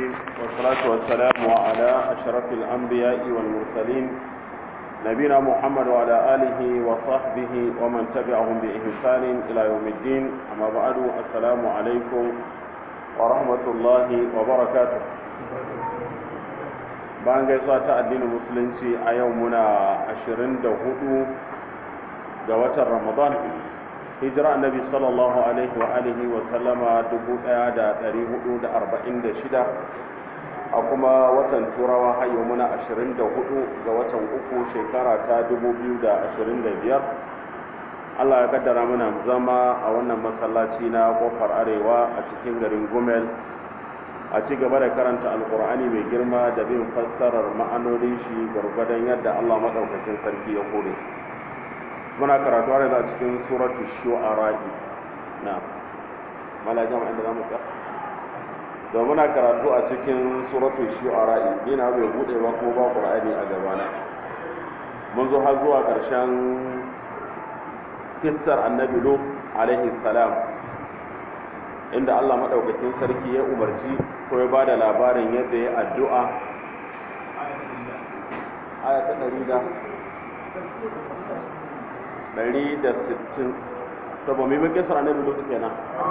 الرحيم والصلاة والسلام على أشرف الأنبياء والمرسلين نبينا محمد وعلى آله وصحبه ومن تبعهم بإحسان إلى يوم الدين أما بعد السلام عليكم ورحمة الله وبركاته bayan gaisuwa ta addinin musulunci a yau muna 24 ga watan ramadan hijira annabi sallallahu alaihi wa alihi wa sallama 1446 a kuma watan turawa hayo muna 24 ga watan uku shekara ta 2025 Allah ya kaddara muna zama a wannan masallaci na kofar arewa a cikin garin gumel a ci gaba da karanta alkur'ani mai girma da bin fassarar ma'anonin shi gwargwadon yadda Allah maɗaukakin sarki ya kore muna karatu har a cikin suratu shu'ara'i na mala jama'a inda zamu ka da muna karatu a cikin suratu shu'ara'i ina bai bude ba ko ba qur'ani a gabana mun zo har zuwa karshen kissar annabi lut alaihi salam inda Allah madaukakin sarki ya umarci ko ya bada labarin yadda ya addu'a aya ta 160 saboda mai bakin sara annabi lutu kenan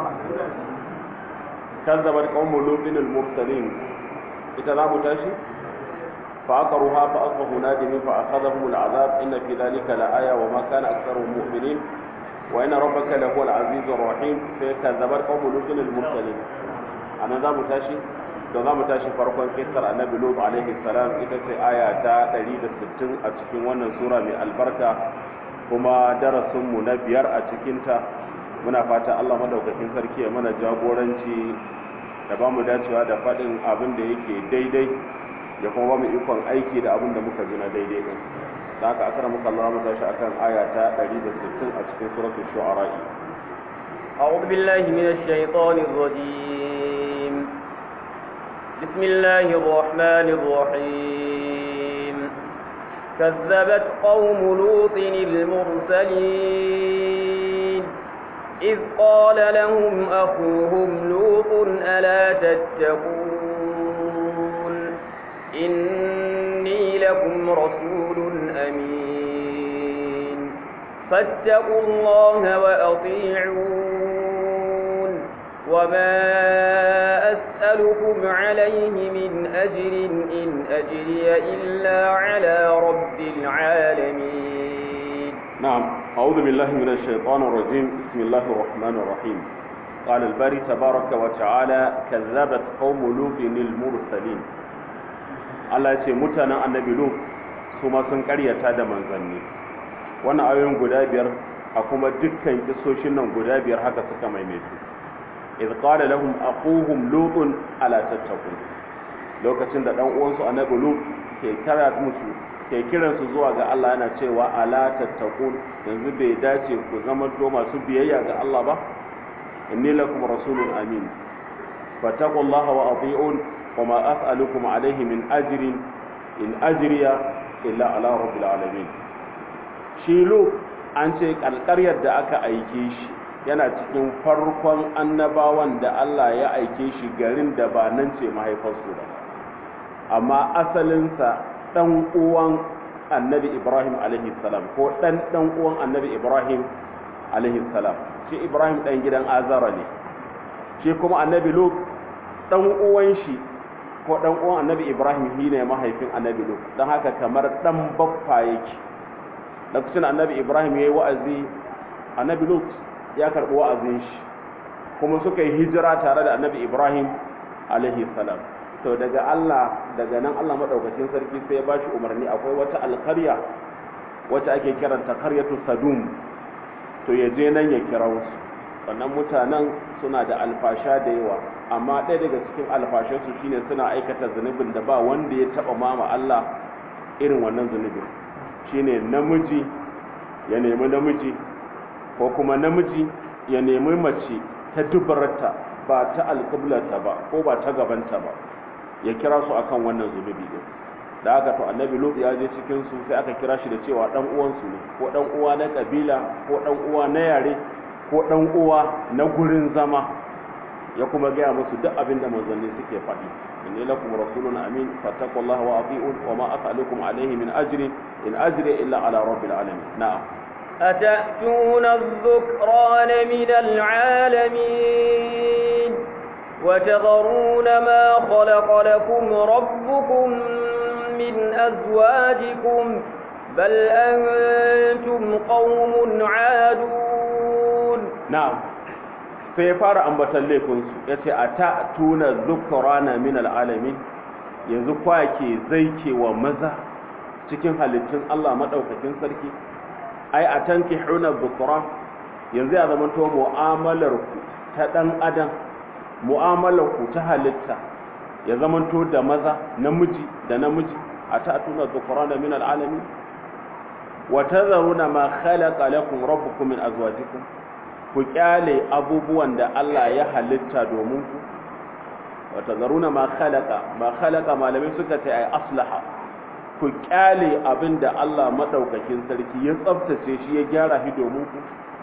kazzabat qaumu lutin al-mursalin ita za mu tashi fa aqruha fa asbahu nadimin fa akhadhahum al-azab inna fi dhalika la-aya wa ma kana aktharuhum mu'minin wa inna rabbaka lahu al-aziz ar-rahim fa kazzabat qaumu lutin al-mursalin anan za mu tashi da za mu tashi farkon kisar annabi lut alaihi salam ita ce aya ta 160 a cikin wannan sura mai albarka kuma darasinmu na biyar a cikinta muna fata Allah madaukakin sarki ya mana jagoranci da ba mu dacewa da faɗin abin da yake daidai ya kuma ba mu ikon aiki da abin da muka ji na daidai din da haka akara muka Allah mu tashi akan aya ta 160 a cikin suratul shu'ara أعوذ بالله من الشيطان الرجيم بسم الله الرحمن الرحيم كذبت قوم لوط المرسلين إذ قال لهم أخوهم لوط ألا تتقون إني لكم رسول أمين فاتقوا الله وأطيعون وما أسألكم عليه من أجر إن أجري إلا على رب العالمين نعم أعوذ بالله من الشيطان الرجيم بسم الله الرحمن الرحيم قال الباري تبارك وتعالى كذبت قوم لوط المرسلين Allah ce mutanen annabi Lut su ma sun karyata da manzanni wannan ayoyin guda biyar a kuma dukkan kisoshin nan guda biyar haka suka maimaitu إذ قال لهم أخوهم لوط ألا تتقون lokacin da dan uwansu annabi lut ke kira musu ke kiran su zuwa ga Allah yana cewa ala tattaqun yanzu bai dace ku zama to masu biyayya ga Allah ba inni lakum rasulun amin fattaqullaha wa ati'un wa ma as'alukum alayhi min ajrin in ajriya illa ala rabbil alamin shi lut an ce kalkaryar da aka aike shi yana cikin farkon annabawan da Allah ya aike shi garin da ba nan ce mahaifarsu ba amma asalinsa ɗan uwan annabi ibrahim salam ko ɗan ɗan uwan annabi ibrahim salam shi ibrahim ɗan gidan azara ne shi kuma annabi lut ɗan uwan shi ko ɗan uwan annabi ibrahim shi ne mahaifin annabi lut don haka kamar ɗan baffa yake lokacin annabi ibrahim ya yi wa'azi annabi lut ya karɓi wa'azin shi kuma suka yi hijira tare da annabi ibrahim alaihi salam to daga allah daga nan allah maɗaukacin sarki sai ya ba shi umarni akwai wata alkarya wacce ake kiranta karyatu sadum to ya je nan ya kira wasu sannan mutanen suna da alfasha da yawa amma ɗaya daga cikin alfashansu shine suna aikata zunubin da ba wanda ya taɓa mama allah irin wannan zunubin shine namiji ya nemi namiji ko kuma namiji ya nemi mace ta dubarta ba ta alƙiblarta ba ko ba ta gabanta ba ya kira su akan wannan zunubi din da aka to annabi lut ya je cikin su sai aka kira shi da cewa dan uwansu ne ko dan uwa na kabila ko dan uwa na yare ko dan uwa na gurin zama ya kuma gaya musu duk abin da manzanni suke faɗi inni lakum rasulun amin fattaqullaha wa ati'un wa ma as'alukum alayhi min ajri in ajri illa ala rabbil alamin na'am أتأتون الذكران من العالمين وتذرون ما خلق لكم ربكم من أزواجكم بل أنتم قوم عادون na'am sai ya fara ambatan laifinsu ya ce a ta tuna zukurana min al'alamin yanzu kwake zai wa maza cikin halittun Allah maɗaukakin sarki ai a tanki huna zukura yanzu ya zama to mu'amalarku ta ɗan adam mu'amalarku ta halitta ya zama to da maza namiji da namiji a ta tuna zukurana min al'alamin wa tazaruna ma khalaqa lakum rabbukum min azwajikum ku kyale abubuwan da Allah ya halitta domin ku wata zaruna ma khalaqa ma khalaqa malamai suka ce ai aslaha ku kyale abin da Allah madaukakin sarki ya tsaftace shi ya gyara shi domin ku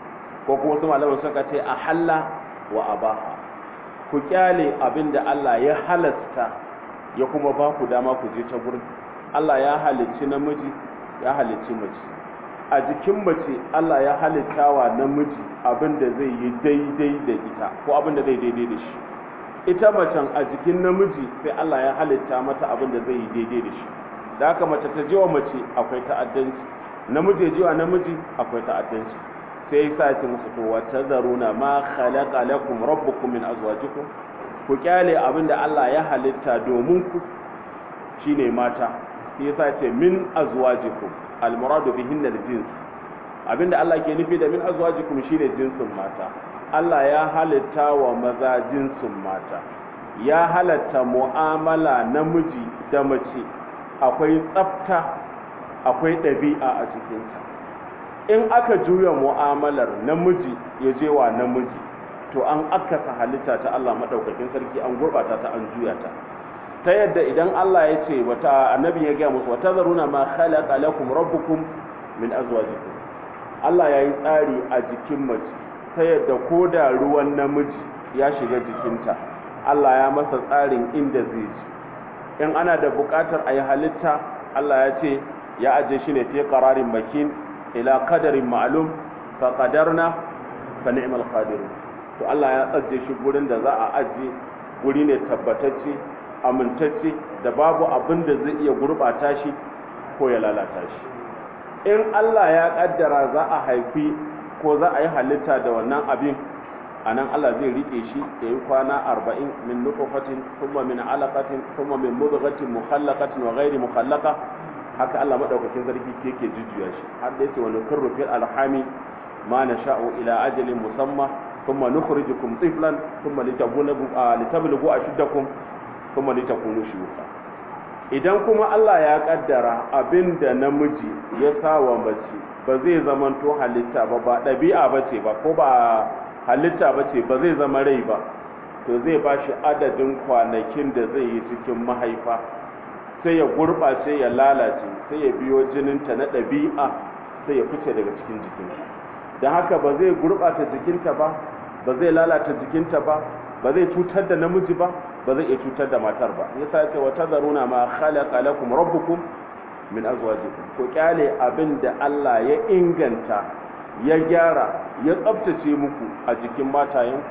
ko kuma wasu malamai suka ce a halla wa abaha ku kyale abin da Allah ya halasta ya kuma ba ku dama ku je ta gurin Allah ya halicci namiji ya halicci mace a jikin mace Allah ya halitta wa namiji abin da zai yi daidai da ita ko abin da zai daidai da shi ita macen a jikin namiji sai Allah ya halitta mata abin da zai yi daidai da shi da haka mace ta jiwa mace akwai ta'addanci namiji ya jiwa namiji akwai ta'addanci sai ya sa musu to wa tazaruna ma khalaqa lakum rabbukum min azwajikum ku kyale abin da Allah ya halitta domin ku shine mata sai ya sa ce min azwajikum almuradu bihin aljins abinda Allah ke nufi da min azwajikum shine jinsin mata Allah ya halitta wa maza jinsin mata ya halatta mu'amala namiji da mace akwai tsafta akwai ɗabi'a a cikinta in aka juya mu'amalar namiji ya je wa namiji to an akasa halitta ta Allah madaukakin sarki an gurbata ta an juya ta ta yadda idan Allah ya ce wata annabi ya gaya musu wata zaruna ma khalaqa lakum rabbukum min azwajikum Allah ya yi tsari a jikin mace ta yadda ko da ruwan namiji ya shiga jikinta Allah ya masa tsarin inda zai ji in ana da buƙatar a yi halitta Allah ya ce ya aje shi ne fi qararin makin ila qadarin ma'lum fa qadarna fa ni'mal qadirun to Allah ya tsaje shi gurin da za a aje guri ne tabbatacce amintacce da babu abin da zai iya gurbata shi ko ya lalata shi in Allah ya kaddara za a haifi ko za a yi halitta da wannan abin a nan Allah zai rike shi ya yi kwana arba'in min nufafatin kuma min alaƙatin kuma min mudghatin mukhallaqatin wa ghairi mukhallaqa haka Allah madaukakin sarki yake jujjuya shi har da yake wani kurru fil alhami ma nasha'u ila ajalin musamma thumma nukhrijukum tiflan thumma litablugu litablugu ashuddakum kuma ni takunu shuyuka idan kuma Allah ya kaddara abinda namiji ya sawa mace ba zai zamanto halitta ba ba dabi'a bace ba ko ba halitta bace ba zai zama rai ba to zai bashi adadin kwanakin da zai yi cikin mahaifa sai ya gurbace ya lalace sai ya biyo jininta na dabi'a sai ya fice daga cikin jikinta don haka ba zai gurbata jikinta ba ba zai lalata jikinta ba ba zai cutar da namiji ba ba zai iya cutar da matar ba yasa yake wa tazaruna ma khalaqa lakum rabbukum min azwajikum ko kyale abin da Allah ya inganta ya gyara ya tsaftace muku a jikin matayen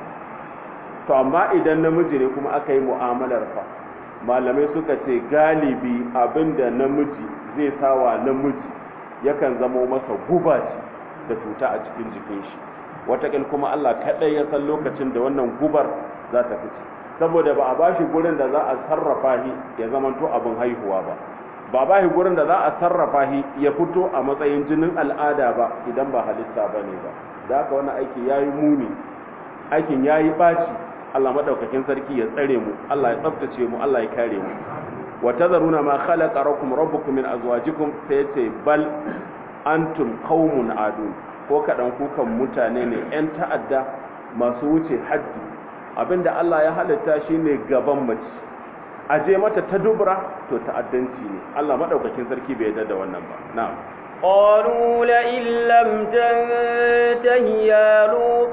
to amma idan namiji ne kuma aka yi mu'amalar fa malamai suka ce galibi abin da namiji zai sawa namiji yakan zamo masa guba ce da cuta a cikin jikin shi watakil kuma Allah kaɗai ya san lokacin da wannan gubar za ta fice saboda ba a bashi gurin da za a sarrafa shi ya zamanto abin haihuwa ba ba ba shi gurin da za a sarrafa shi ya fito a matsayin jinin al'ada ba idan ba halitta ba ne ba da haka wani aiki ya yi muni aikin ya yi ɓaci Allah maɗaukakin sarki ya tsare mu Allah ya tsaftace mu Allah ya kare mu wa tazaruna ma khalaqa rabbukum rabbukum min azwajikum sai yace bal antum qaumun adun ko kaɗan kukan mutane ne 'yan ta'adda masu wuce haddi abinda Allah ya halitta shi ne gaban mace a je mata ta dubura to ta'addanci ne Allah maɗaukakin sarki bai yarda da wannan ba na'am قالوا لئن لم تنته يا لوط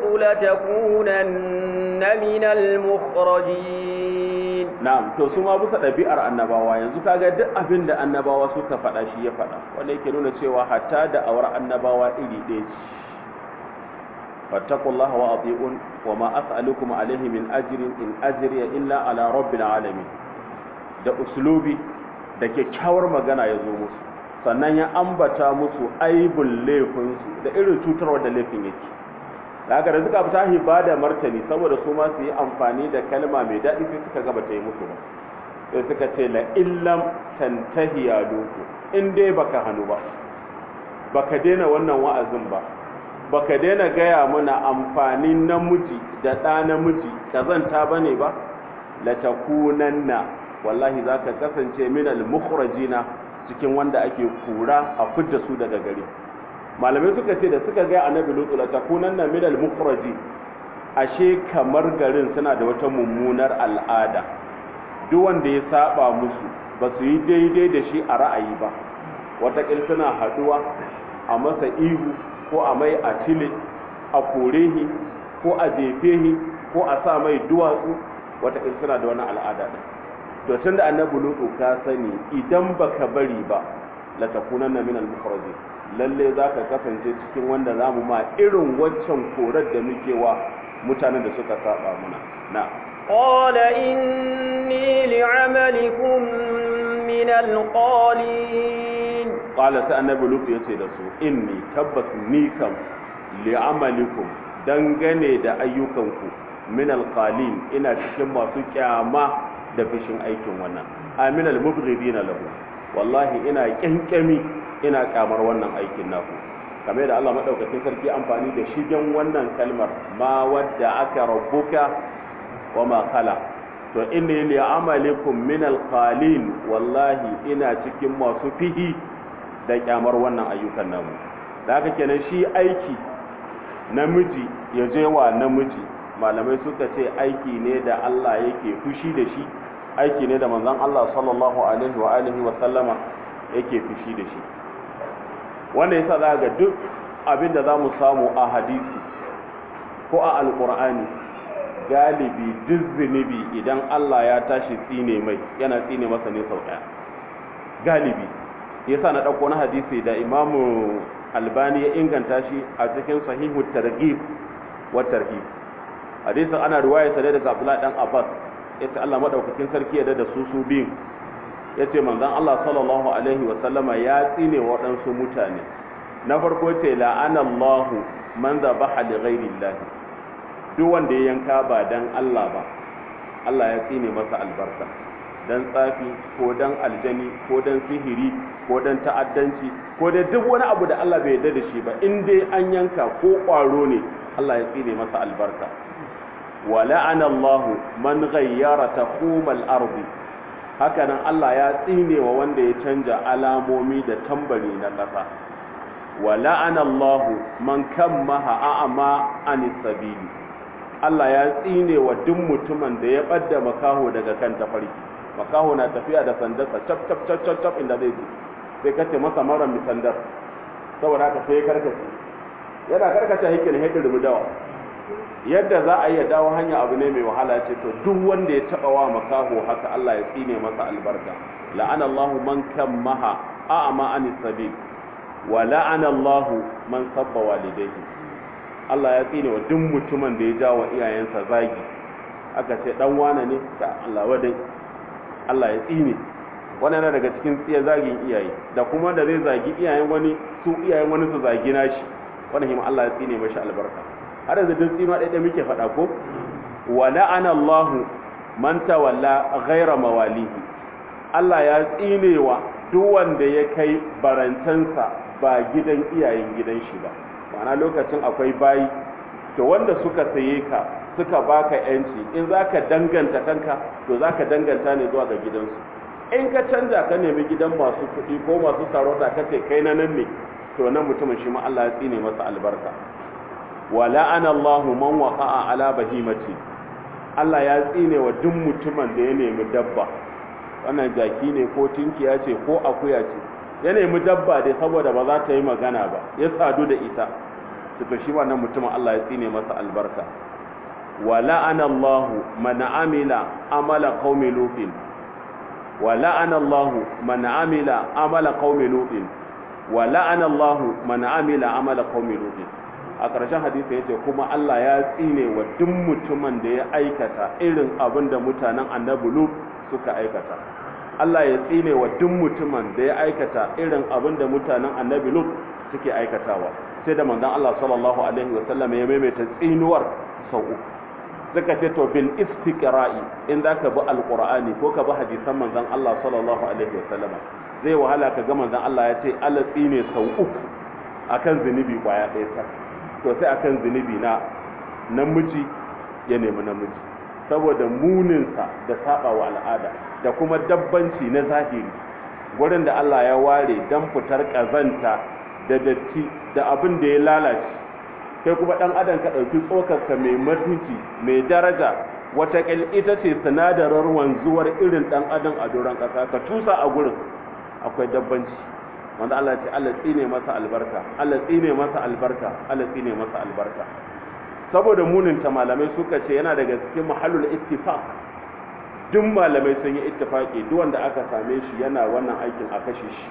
لتكونن من المخرجين na'am to su ma bisa ɗabi'ar annabawa yanzu kaga duk abin da annabawa suka faɗa shi ya faɗa wanda yake nuna cewa hatta da awar annabawa iri ɗaya ce fattaqullaha wa ati'un wa ma as'alukum alayhi min ajrin in ajriya illa ala rabbil alamin da uslubi da kyakkyawar magana ya zo musu sannan ya ambata musu aibul laifinsu da irin cutarwar da laifin yake daga da suka fita hiba da martani saboda su ma su yi amfani da kalma mai daɗi sai suka gaba ta yi musu ba sai suka ce la illam tantahi ya doku in dai baka hannu ba baka daina wannan wa'azin ba baka daina gaya mana amfanin namiji da ɗa namiji kazanta bane ba la takunanna wallahi zaka kasance minal mukhrajina cikin wanda ake kura a fidda su daga gari malamai suka ce da suka ga annabi lutu la takunanna min al mukhraji ashe kamar garin suna da wata mummunar al'ada duk wanda ya saba musu ba su yi daidai da shi a ra'ayi ba watakil suna haduwa a masa ihu ko a mai atile a korehi ko a jefehi ko a sa mai duwatsu watakil suna da wani al'ada din to tunda annabi lutu ka sani idan baka bari ba la takunanna min al mukhraji lalle zaka kasance cikin wanda zamu ma irin waccan korar da muke wa mutanen da suka saba muna na qala inni li'amalikum min alqalin qala sai annabi lutu yace da su inni tabbas ni kam li'amalikum dangane da ayyukanku min alqalin ina cikin masu kyama da fishin aikin wannan aminal mubghidina lahu wallahi ina kyankyami ina kamar wannan aikin naku kamar da Allah madaukakin sarki amfani da shigen wannan kalmar ma wadda aka rabbuka wa ma khala to inni li amalikum min alqalin wallahi ina cikin masu fihi da kyamar wannan ayyukan namu da haka kenan shi aiki namiji ya je wa namiji malamai suka ce aiki ne da Allah yake fushi da shi aiki ne da manzon Allah sallallahu alaihi wa alihi wa sallama yake fushi da shi wanda yasa za ga duk abin da zamu samu a hadisi ko a alqur'ani galibi duk zunubi idan Allah ya tashi tsine mai yana tsine masa ne sau daya galibi yasa na dauko na hadisi da imamu albani ya inganta shi a cikin sahihu targhib wa tarhib hadisin ana riwaya sa daga Abdullah dan Abbas yace Allah madaukakin sarki ya da su su biyun yace manzon Allah sallallahu alaihi wa sallama ya tsine waɗansu mutane na farko ce la'ana Allah man zabaha li ghairi Allah duk wanda ya yanka ba dan Allah ba Allah ya tsine masa albarka dan tsafi ko dan aljani ko dan sihiri ko dan ta'addanci ko da duk wani abu da Allah bai yarda da shi ba in dai an yanka ko ƙwaro ne Allah ya tsine masa albarka wa la'ana Allah man ghayyara taqumal ardi hakanan Allah ya tsine wa wanda ya canja alamomi da tambari na ƙasa wa la'ana Allah man kammaha a'ma anis sabili Allah ya tsine wa duk mutumin da ya badda makaho daga kan tafarki makaho na tafiya da sandarsa cap cap cap cap cap inda zai je sai kace masa mara mi sandar saboda haka sai karkace yana karkace hikin hidin rubudawa yadda za a iya dawo hanya abu ne mai wahala ce to duk wanda ya taba wa makaho haka Allah ya tsine masa albarka la'ana Allah man kammaha a'ma anis sabil wa la'ana Allah man sabba walidayhi Allah ya tsine wa duk mutumin da ya jawo iyayensa zagi aka ce dan wane ne ka Allah wadai Allah ya tsine wannan yana daga cikin tsiya zagin iyaye da kuma da zai zagi iyayen wani su iyayen wani su zagi nashi wannan hima Allah ya tsine mashi albarka har yanzu duk tsima ɗaya muke faɗa ko wa la'ana Allah man tawalla ghaira mawalihi Allah ya tsinewa duk wanda ya kai barantansa ba gidan iyayen gidan shi ba ma'ana lokacin akwai bayi to wanda suka saye ka suka baka yanci in zaka danganta kanka to zaka danganta ne zuwa ga gidansu in ka canja ka nemi gidan masu kuɗi ko masu sarauta kace kai na nan ne to nan mutumin shi ma Allah ya tsine masa albarka wa la'ana Allahu man waqa'a ala bahimati Allah ya tsine wa duk mutumin da ya nemi dabba wannan jaki ne ko tinkiya ce ko akuya ce ya nemi dabba dai saboda ba za ta yi magana ba ya sadu da ita to shi wannan mutumin Allah ya tsine masa albarka wa la'ana Allah man amila amala qaumi lutin wa la'ana Allah man amila amala qaumi lutin wa la'ana Allah man amila amala qaumi lutin a ƙarshen hadisi yace kuma Allah ya tsine wa duk mutumin da ya aikata irin abin da mutanen annabi lut suka aikata Allah ya tsine wa duk mutumin da ya aikata irin abin da mutanen annabi lut suke aikatawa sai da manzon Allah sallallahu alaihi wasallam ya maimaita tsinuwar sau uku suka ce to bil istiqra'i in zaka bi alqur'ani ko ka bi hadisan manzon Allah sallallahu alaihi wasallam zai wahala ka ga manzon Allah ya ce Allah tsine sau uku akan zunubi kwaya ɗaya sa to sai akan zunubi na namiji ya nemi namiji saboda muninsa da saba wa al'ada da kuma dabbanci na zahiri gurin da Allah ya ware dan fitar kazanta da datti da abin da ya lalace kai kuma dan adam ka dauki tsokarka mai mutunci mai daraja wata kil ita ce sinadarar wanzuwar irin dan adam a doron kasa ka tusa a gurin akwai dabbanci wanda Allah ya ce Allah tsine masa albarka Allah tsine masa albarka Allah tsine masa albarka saboda munin ta malamai suka ce yana daga cikin mahallul ittifaq duk malamai sun yi ittifaki duk wanda aka same shi yana wannan aikin a kashe shi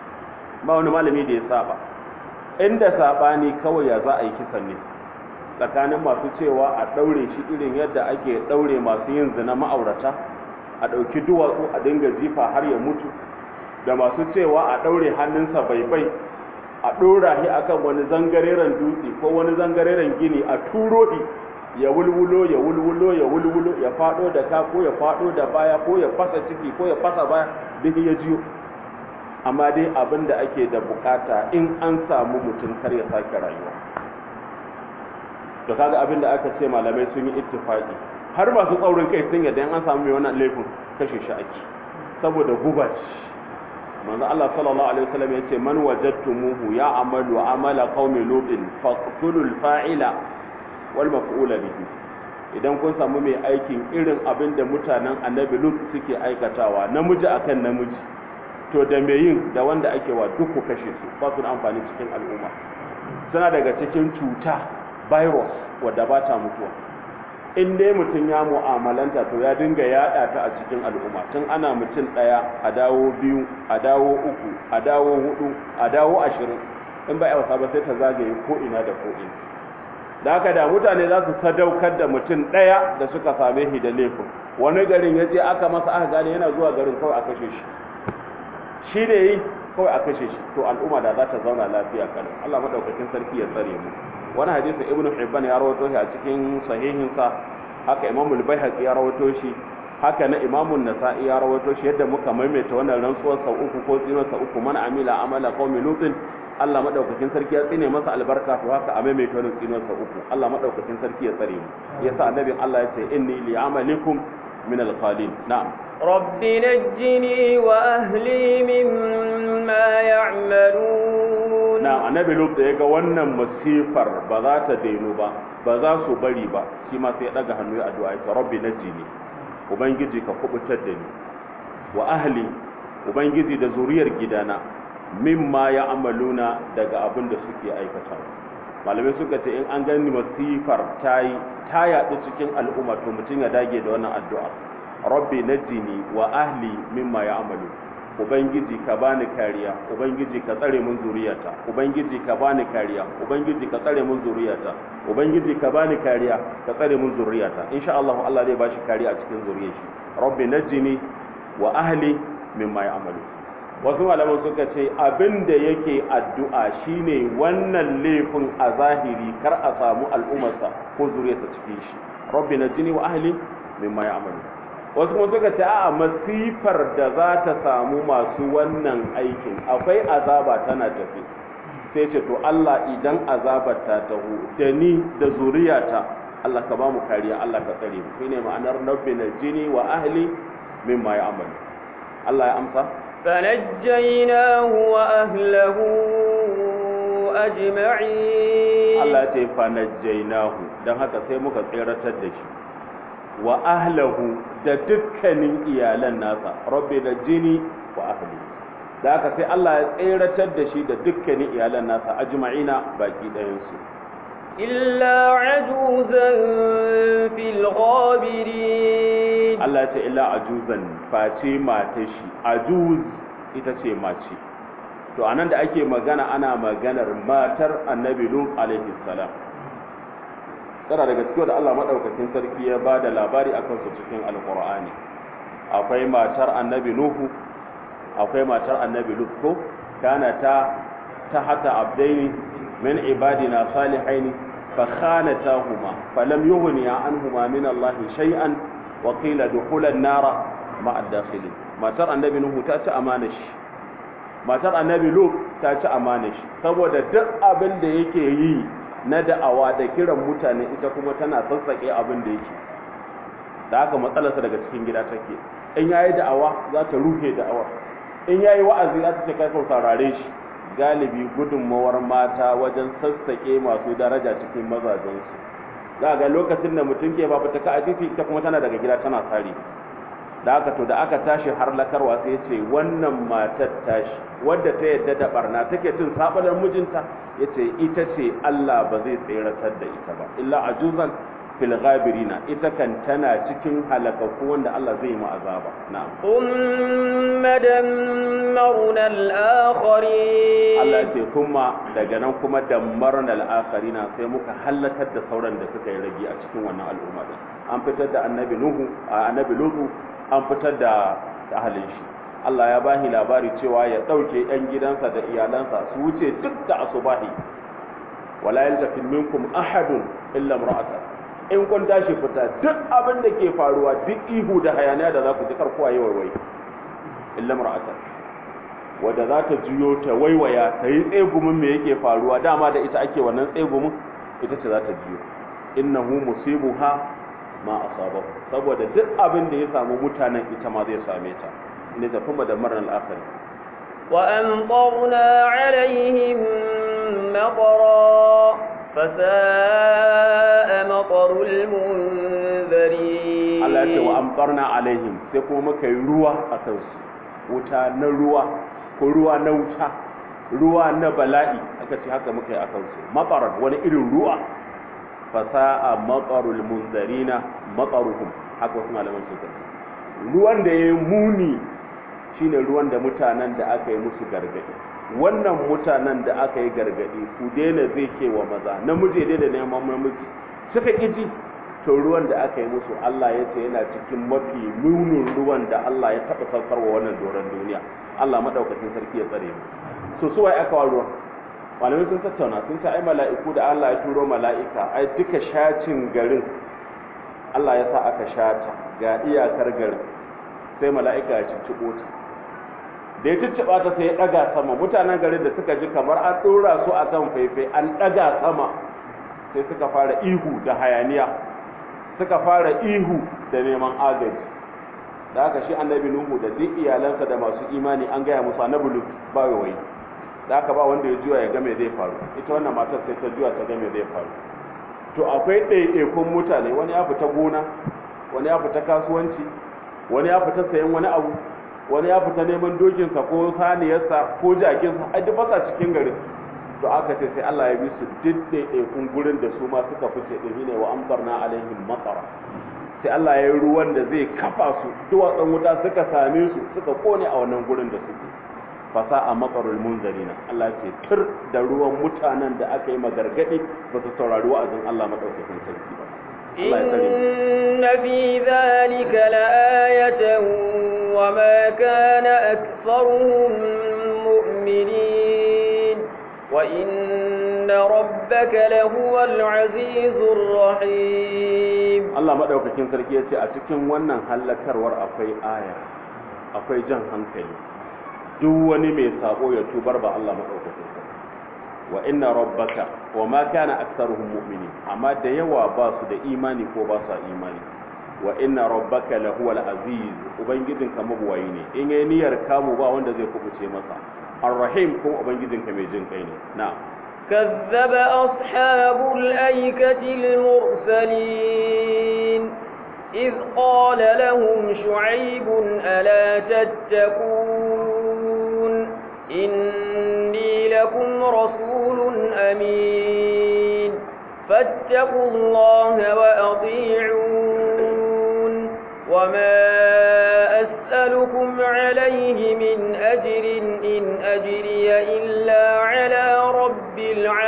ba wani malami da ya saba inda sabani kawai ya za a yi kisan ne tsakanin masu cewa a daure shi irin yadda ake daure masu yin zina ma'aurata a ɗauki duwatsu a dinga jifa har ya mutu da masu cewa a daure hannunsa baibai a ɗora shi akan wani zangareren dutse ko wani zangareren gini a turo shi ya wulwulo ya wulwulo ya wulwulo ya fado da ka ko ya fado da baya ko ya fasa ciki ko ya fasa baya duk ya jiyo amma dai abin da ake da bukata in an samu mutum kar ya sake rayuwa to kaga abin da aka ce malamai sun yi ittifaqi har masu tsaurin kai sun yadda in an samu mai wannan laifin kashe shi ake saboda guba manzo Allah sallallahu alaihi wasallam yace man wajadtumuhu ya amalu amala qaumi lutin faqtulul fa'ila wal maf'ula bihi idan kun samu mai aikin irin abin da mutanen annabi lut suke aikatawa namiji akan namiji to da mai yin da wanda ake wa duk ku kashe su ba su da amfani cikin al'umma suna daga cikin cuta virus wadda ba ta mutuwa in dai mutum ya mu'amalanta to ya dinga yada ta a cikin al'umma tun ana mutum daya a dawo biyu a dawo uku a dawo hudu a dawo ashirin in ba a wasa ba sai ta zagaye ko ina da ko ina da haka da mutane za su sadaukar da mutum ɗaya da suka same shi da laifin wani garin ya je aka masa aka gane yana zuwa garin kawai a kashe shi shi da yi kawai a kashe shi to al'umma da za ta zauna lafiya kalau Allah madaukakin sarki ya tsare mu wani hadisi ibnu hibban ya rawaito shi a cikin sahihin sa haka imamu al-baihaqi ya rawaito shi haka na imamu nasa'i ya rawaito shi yadda muka maimaita wannan rantsuwar sau uku ko tsinon sau uku man amila amala qaumi lutin Allah madaukakin sarki ya tsine masa albarka to haka a maimaita wannan tsinon sau uku Allah madaukakin sarki ya tsare mu yasa annabin Allah ya ce inni li amalikum min al-qalin na'am رب نجني وأهلي مما يعملون na'am annabi lut da yaga wannan masifar ba za ta dainu ba ba za su bari ba shi ma sai ya daga hannu ya addu'a ya rabbi najini ubangiji ka kubutar da ni wa ahli ubangiji da zuriyar gidana mimma ya amaluna daga abin da suke aikata malamai suka ce in an gani masifar ta yi ta yaɗu cikin al'umma to mutum ya dage da wannan addu'a rabbi najini wa ahli mimma ya amalu ubangiji ka bani kariya ubangiji ka tsare mun zuriyata ubangiji ka bani kariya ubangiji ka tsare mun zuriyata ubangiji ka bani kariya ka tsare mun zuriyata insha Allah Allah zai bashi kariya a cikin zuriyar shi rabbi najini wa ahli mimma ya amalu wasu malaman suka ce abin da yake addu'a shine wannan laifin a zahiri kar a samu al'ummarsa ko zuriyarsa cikin shi rabbi najini wa ahli mimma ya amalu wasu kuma suka ce a masifar da za ta samu masu wannan aikin akwai azaba tana tafi sai ce to Allah idan azabar ta taho da ni da zuriyata Allah ka ba mu kariya Allah ka tsare mu shine ma'anar nabbi na jini wa ahli mimma ya amalu Allah ya amsa فنجيناه وأهله أجمعين Allah ya ce fa najjaynahu dan haka sai muka tseratar da shi wa ahlahu da dukkanin iyalan nasa rabbi da jini wa ahli da haka sai Allah ya tseratar da shi da dukkanin iyalan nasa ajma'ina baki ɗayan su إلا عجوزا في الغابرين Allah ya ce illa ajuzan face mata shi ajuz ita ce mace to anan da ake magana ana maganar matar annabi lut alaihi salam tsara daga cikin da Allah madaukakin sarki ya ba da labari akan su cikin alqur'ani akwai matar annabi nuhu akwai matar annabi lut ko kana ta tahta abdaini min ibadina salihaini fa khanatahuma falam yughniya anhuma min Allah shay'an wa qila dukhula an-nara ma'a ad-dakhilin matar annabi nuhu ta ci amana shi matar annabi lut ta ci amana shi saboda duk abin da yake yi na da'awa da kiran mutane ita kuma tana sassake abin da yake da haka matsalarsa daga cikin gida take in yayi da'awa za ta rufe da'awa in yayi wa'azi za ta ce kai saurare shi galibi gudunmawar mata wajen sassake masu daraja cikin mazajensu za ga lokacin da mutum ke ba ta ka a titi ita kuma tana daga gida tana tsari da aka to da aka tashi har lakarwa sai ya ce wannan matar tashi wadda ta yadda da barna take cin sabalar mijinta ya ce ita ce Allah ba zai tseratar da ita ba illa ajuzan fil ghabirina ita kan tana cikin halakaku wanda Allah zai yi azaba na'am ثم دمرنا الآخرين Allah ya ce kuma daga nan kuma dammarna al-akharina sai muka halakar da sauran da suka yi rage a cikin wannan al'umma din an fitar da annabi nuhu a annabi lutu an fitar da ahalin shi Allah ya bahi labari cewa ya dauke yan gidansa da iyalansa su wuce duk da asubahi wala yaltafi minkum ahadun illa imra'atan in kun tashi fita duk abin da ke faruwa duk ihu da hayaniya da za ku ji karkuwa yi waiwai illa imra'atan wadda za ta juyo ta waiwaya ta yi tsegumin me yake faruwa dama da ita ake wannan tsegumin ita ce za ta juyo innahu musibuha ma asabahu saboda duk abin da ya samu mutanen ita ma zai same ta ne ta kuma da marar al'akari وأمطرنا عليهم مطرا فساء مطر المنذرين Allah ya ce wa amtarna alaihim sai kuma muka yi ruwa a kansu wuta na ruwa ko ruwa na wuta ruwa na bala'i aka ce haka muka yi a kansu matsarar wani irin ruwa fasa'a matsarul munzarina matsaruhum haka wasu malaman suka ce ruwan da ya yi muni shine ruwan da mutanen da aka yi musu gargadi wannan mutanen da aka yi gargadi ku daina zai ke wa maza namiji daina neman namiji suka ƙiji to ruwan da aka yi musu Allah ya ce yana cikin mafi munin ruwan da Allah ya taɓa saukarwa wannan doron duniya Allah maɗaukacin sarki ya tsare mu so su aka wa ruwan malamai sun tattauna sun ce ai mala'iku da Allah ya turo mala'ika ai duka shacin garin Allah ya sa aka shata ga iyakar garin sai mala'ika ya cicciɓo ta da ya cicciɓa ta sai ya ɗaga sama mutanen garin da suka ji kamar an ɗora su a kan faifai an ɗaga sama sai suka fara ihu da hayaniya suka fara ihu da neman agaji da haka shi annabi nuhu da duk iyalansa da masu imani an gaya musu annabi lut ba wai da haka ba wanda ya juya ya ga me zai faru ita wannan matar sai ta juya ta ga me zai faru to akwai ɗaiɗaikun mutane wani ya fita gona wani ya fita kasuwanci wani ya fita sayan wani abu wani ya fita neman dokinsa ko saniyarsa ko jakinsa a duk basa cikin garin to aka ce sai Allah ya bi su duk ɗaiɗaikun gurin da su ma suka fice ɗin ne wa amtarna alaihim matsara sai Allah ya yi ruwan da zai kafa su duwatsun wuta suka same su suka kone a wannan gurin da suke fasa a matsarul munzarina Allah ce tur da ruwan mutanen da aka yi magargadi ba su saurari wa'azin Allah madaukakin sarki ba Allah ya tsare mu إن في ذلك لآية وما كان أكثرهم مؤمنين وإن ربك لهو العزيز الرحيم Allah madaukakin sarki ya ce a cikin wannan hallakarwar akwai aya akwai jan hankali duk wani mai sabo ya tubar ba Allah madaukakin sarki wa inna rabbaka wa ma kana aktsaruhum mu'minin amma da yawa ba su da imani ko ba su imani wa inna rabbaka lahuwal aziz ubangijinka mabuwayi ne in yayi niyyar kamu ba wanda zai kubuce masa arrahim kuma ubangijinka mai jin kai ne na'am كذب أصحاب الأيكة المرسلين إذ قال لهم شعيب ألا تتقون إني لكم رسول أمين فاتقوا الله وأطيعون وما أسألكم عليه من أجر إن أجري إلا على رب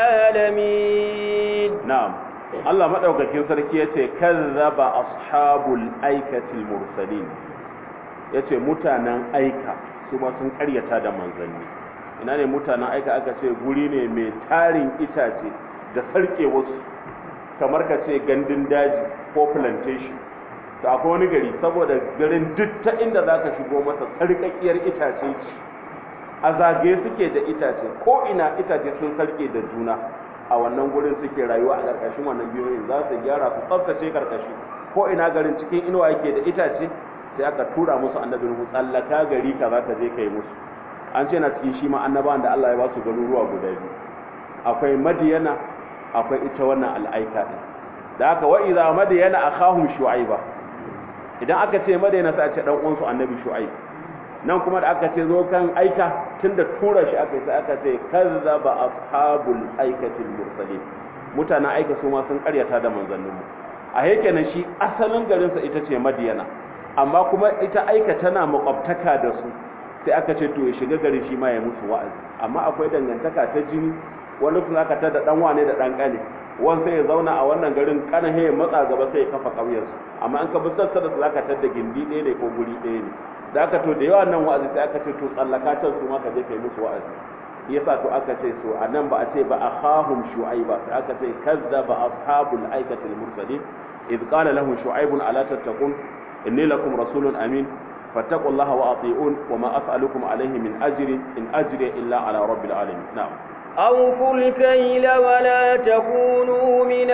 العالمين na'am Allah madaukakin sarki yace kazzaba ashabul aikatil mursalin yace mutanen aika su ma sun karyata da manzanni ina ne mutanen aika aka ce guri ne mai tarin itace da sarke wasu kamar ka ce gandun daji ko plantation to akwai wani gari saboda garin duk ta inda zaka shigo masa sarkakkiyar itace ce a zagaye suke da itace ko ina itace sun sarke da juna a wannan gurin suke rayuwa a ƙarƙashin wannan biyoyin za su gyara su tsaftace ƙarƙashi ko ina garin cikin inuwa yake da itace sai aka tura musu annabin hu tsallaka gari ka za ka je ka yi musu an ce na cikin shi ma annabawan da Allah ya ba su garuruwa guda biyu akwai madiyana akwai ita wannan al'aika din da haka wa idza madiyana akhahum shu'aiba idan aka ce madiyana sai a ce dan uwansu annabi shu'aib nan kuma da aka ce zo kan aika tunda tura shi aka yi sai aka ce kazzaba ashabul aikatil mursalin mutanen aika su ma sun karyata da manzannin mu a yake na shi asalin garin sa ita ce madiyana amma kuma ita aika tana makwabtaka da su sai aka ce to ya shiga garin shi ma ya musu wa'azi amma akwai dangantaka ta jini wani sun aka tada dan wane da dan kane wani sai ya zauna a wannan garin kana ya matsa gaba sai ya kafa ƙauyarsu amma an ka bi sassa da zaka tada gindi ɗaya ne ko guri ɗaya ne da aka to da yawa nan wa'azi sai aka ce to tsallaka can su ma ka je kai musu wa'azi yasa to aka ce so a nan ba a ce ba akhahum shu'aiba sai aka ce kazzaba ashabul aikatil mursalin idh qala lahum shu'aibun ala tattaqun inni lakum rasulun amin fattaqullaha wa ati'un wa ma as'alukum alayhi min ajrin in ajri illa ala rabbil alamin na'am أوفوا الكيل ولا تكونوا من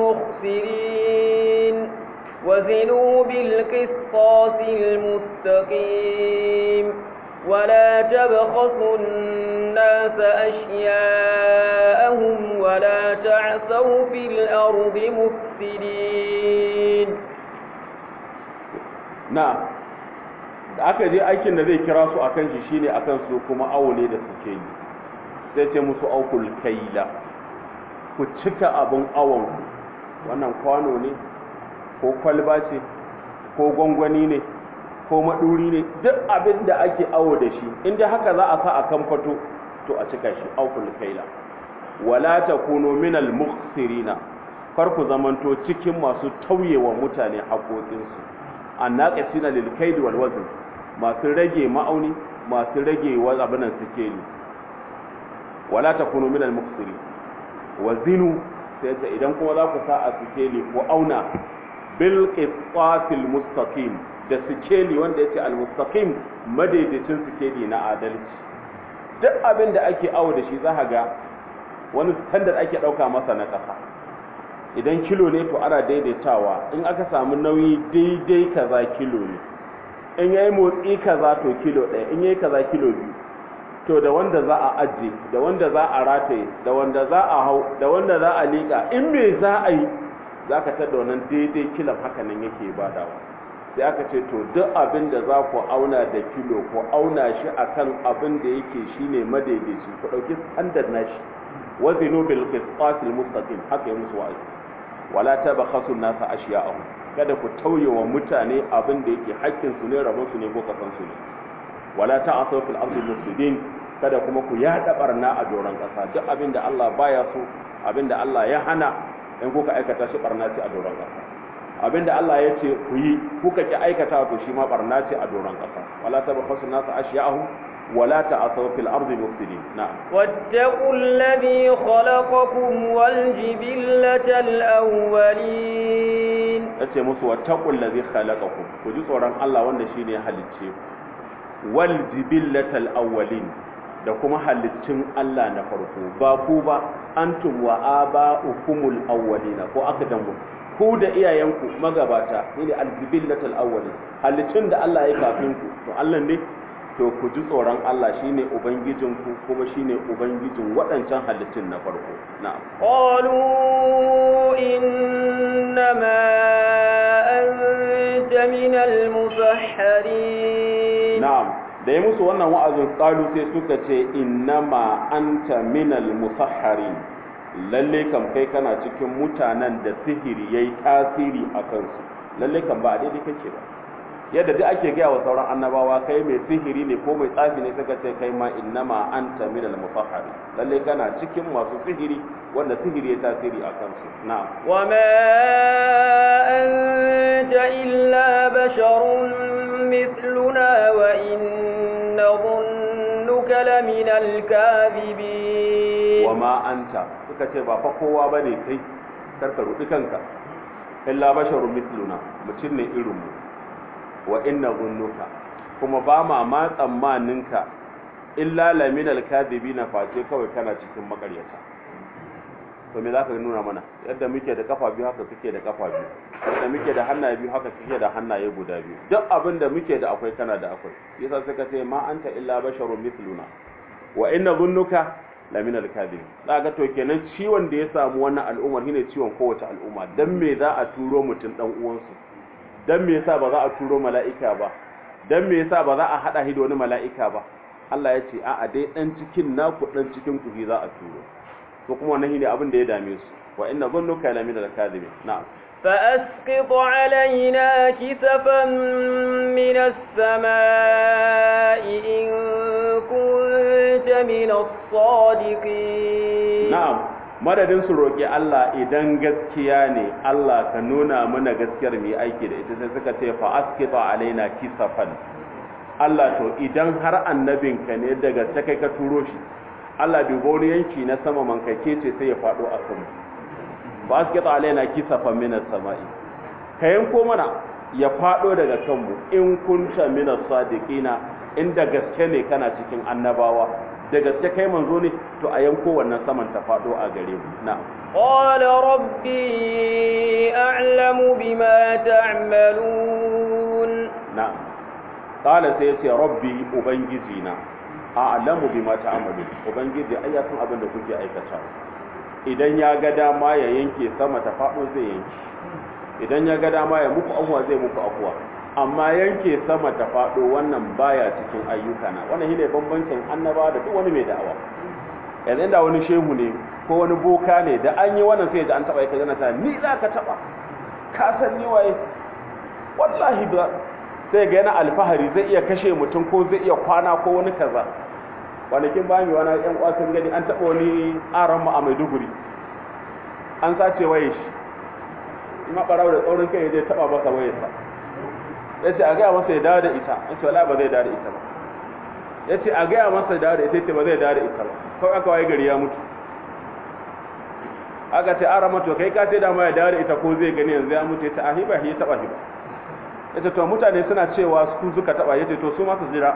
المخسرين وزنوا بالقسطاس المستقيم ولا تبخسوا الناس أشياءهم ولا تعثوا في الأرض مفسدين na'am da aka je aikin da zai kira su akan shi shine akan su kuma awo ne da suke yi sai ce musu aukul kaila ku cika abin awon wannan kwano ne ko kwalba ce ko gwangwani ne ko maɗuri ne duk abin da ake awo da shi inda haka za a sa a kan fato to a cika shi aukul kaila wala takunu minal mukhsirina kar ku zamanto cikin masu tauyewa mutane haƙoƙinsu annaqisina lil kaid wal wazn masu rage ma'auni masu rage wa abinan sikeli wala takunu minal muksiri wazinu sai ta idan kuma za ku sa a sikeli ko auna bil qisatil mustaqim da sikeli wanda yake al mustaqim madaidaicin sikeli na adalci duk abin da ake awo da shi za ga wani standard ake dauka masa na kasa idan kilo ne to ana daidaitawa in aka samu nauyi daidai kaza kilo ne in yayi motsi kaza to kilo ɗaya in yayi kaza kilo biyu to da wanda za a ajiye da wanda za a rataye da wanda za a hau da wanda za a liƙa in me za a yi za ka tada wannan daidai kilan haka nan yake badawa sai aka ce to duk abin da za ku auna da kilo ku auna shi akan abin da yake shine madaidaici ku ɗauki standard nashi wazinu bil qisqas al mustaqim haka yi musu wa'azi wala tabakhasu an-nasa ashiya'ahum kada ku tauye wa mutane abin da yake hakkin su ne rabon su ne ko kasan su ne wala ta'asaw fil ardi mufsidin kada kuma ku yada barna a doron kasa duk abin da Allah baya so abin da Allah ya hana in kuka aikata shi barna ce a doron kasa abin da Allah ya ce ku yi kuka ki aikata to shi ma barna ce a doron kasa wala tabakhasu an-nasa ashiya'ahum ولا تعثوا في الأرض مفسدين نعم واتقوا الذي خلقكم والجبلة الأولين yace musu wattaqul ladhi khalaqakum ku ji tsoron Allah wanda shine ya halicce ku wal jibillatal awwalin da kuma halittun Allah na farko ba ku ba antum wa aba'ukumul awwalina ko akadamu ku da iyayenku magabata ne al jibillatal awwalin halittun da Allah ya kafin ku to Allah ne to ku ji tsoron Allah shine ubangijinku kuma shine ubangijin waɗancan halittun na farko na'am qalu innama anta minal musahharin na'am da ya musu wannan wa'azin qalu sai suka ce innama anta minal musahharin lalle kam kai kana cikin mutanen da sihiri yayi tasiri a kansu lalle kam ba daidai kake ba yadda duk ake gaya wa sauran annabawa kai mai sihiri ne ko mai tsafi ne suka ce kai ma innama anta minal musahhari lalle kana cikin masu sihiri wanda sihiri ya tasiri a kansu na'am wa ma anta illa basharun mithluna wa inna dhunnuka laminal kadhibin wa ma anta suka ce ba fa kowa bane kai karka rudi kanka illa basharun mithluna mutum ne irin mu wa inna zunnuka kuma ba ma ma tsammaninka illa lamin alkadibina face kawai kana cikin makaryata to me zaka nuna mana yadda muke da kafa biyu haka kake da kafa biyu yadda muke da hannaye biyu haka kake da hannaye guda biyu duk abin da muke da akwai kana da akwai yasa suka ce ma anta illa basharun mithluna wa inna zunnuka lamin alkadib zaka to kenan ciwon da ya samu wannan al'ummar shine ciwon kowace al'umma dan me za a turo mutum dan uwansu dan me yasa ba za a turo mala'ika ba dan me yasa ba za a hada shi da wani mala'ika ba Allah ya ce a'a dai dan cikin naku dan cikin ku za a turo to kuma wannan shine abin da ya dame su wa inna dhunnuka la min al-kadhibin na'am فأسقط علينا كسفا من السماء إن كنت من الصادقين na'am madadin su roƙi Allah idan gaskiya ne Allah ka nuna mana gaskiyar mai aiki da ita sai suka ce fa askita alaina kisafan Allah to idan har annabinka ne daga ta kai ka turo shi Allah dubo wani yanki na sama mankake ce sai ya faɗo a kanmu fa askita alaina kisafan minas sama'i ka yanko mana ya faɗo daga kanmu in kunta minas sadiqina inda gaske ne kana cikin annabawa da gaske kai manzo ne to a yanko wannan saman ta fado a gare mu na قال ربي أعلم بما تعملون na qala sai yace rabbi ubangiji na a'lamu bima ta'malu ubangiji ai ya san abin da kuke aikata idan ya ga dama ya yanke sama ta fado zai yanke idan ya ga dama ya muku afuwa zai muku afuwa amma yanke sama ta faɗo wannan baya cikin ayyuka na wannan shine bambancin annaba da duk wani mai da'awa yanzu inda wani shehu ne ko wani boka ne da an yi wannan sai da an taba yake zana ta ni za ka taba ka san ni waye wallahi ba sai ga yana alfahari zai iya kashe mutum ko zai iya kwana ko wani kaza kwanakin bayan wani yan uwa sun gani an taba wani aran mu a Maiduguri an sace waye shi ma barawo da tsaurin kai zai taba masa wayarsa ya ce a gaya masa ya dawo da ita ya ce wala ba zai dawo da ita ba ya ce a gaya masa ya dawo da ita ce ba zai dawo da ita ba kawai aka waye gari ya mutu aka ce ara mato kai ka ce dama ya dawo da ita ko zai gani yanzu ya mutu ya ce a hiba ya taba hiba ya ce to mutane suna cewa su suka taba ya ce to su masu jira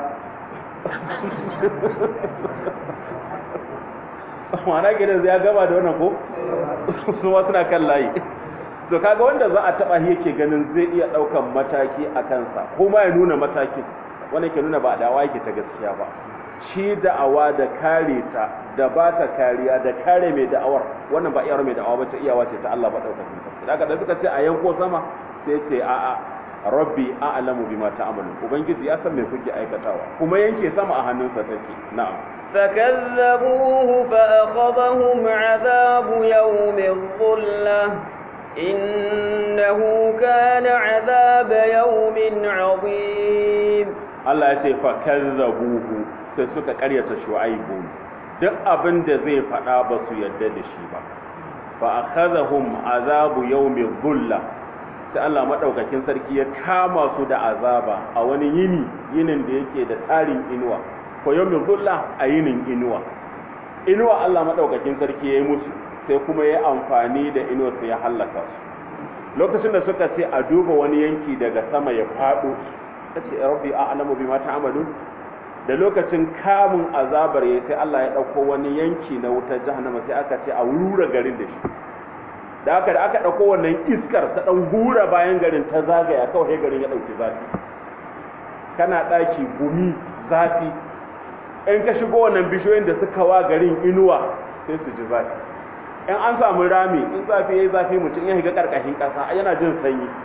ma'ana gidan ya gama da wannan ko su ma suna kan layi to kaga wanda za a taba yake ganin zai iya daukan mataki a kansa ko ma ya nuna matakin wanda ke nuna ba dawa yake ta gaskiya ba shi da'awa da kare ta da ba ta kariya da kare mai da'awar wannan ba iyawar mai da'awa ba ta iyawa ce ta Allah ba daukakin sarki daga da suka ce a yanko sama sai ce a a rabbi a'lamu bima ta'malun ubangiji ya san me kuke aikatawa kuma yanke sama a hannunsa take na'am فكذبوه فأخذهم عذاب يوم الظلة إنه كان عذاب يوم عظيم Allah ya ce fa kazzabuhu sai suka karyata shu'aibu duk abin da zai faɗa ba su yadda da shi ba fa akhadhahum azabu yawmi dhulla sai Allah madaukakin sarki ya kama su da azaba a wani yini yinin da yake da tarin inuwa ko yawmi dhulla a yinin inuwa inuwa Allah madaukakin sarki ya yi musu sai kuma ya amfani da inuwa sai ya hallaka su lokacin da suka ce a duba wani yanki daga sama ya faɗo ta ce rabbi a'lamu bima ta'malun da lokacin kamun azabar ya sai Allah ya ɗauko wani yanki na wutar jahannama sai aka ce a rura garin da shi da aka da aka ɗauko wannan iskar ta ɗan hura bayan garin ta zagaya kawai garin ya ɗauki zafi kana ɗaki gumi zafi in ka shigo wannan bishiyoyin da suka wa garin inuwa sai su ji zafi in an samu rami in zafi ya yi zafi mutum ya shiga ƙarƙashin ƙasa yana jin sanyi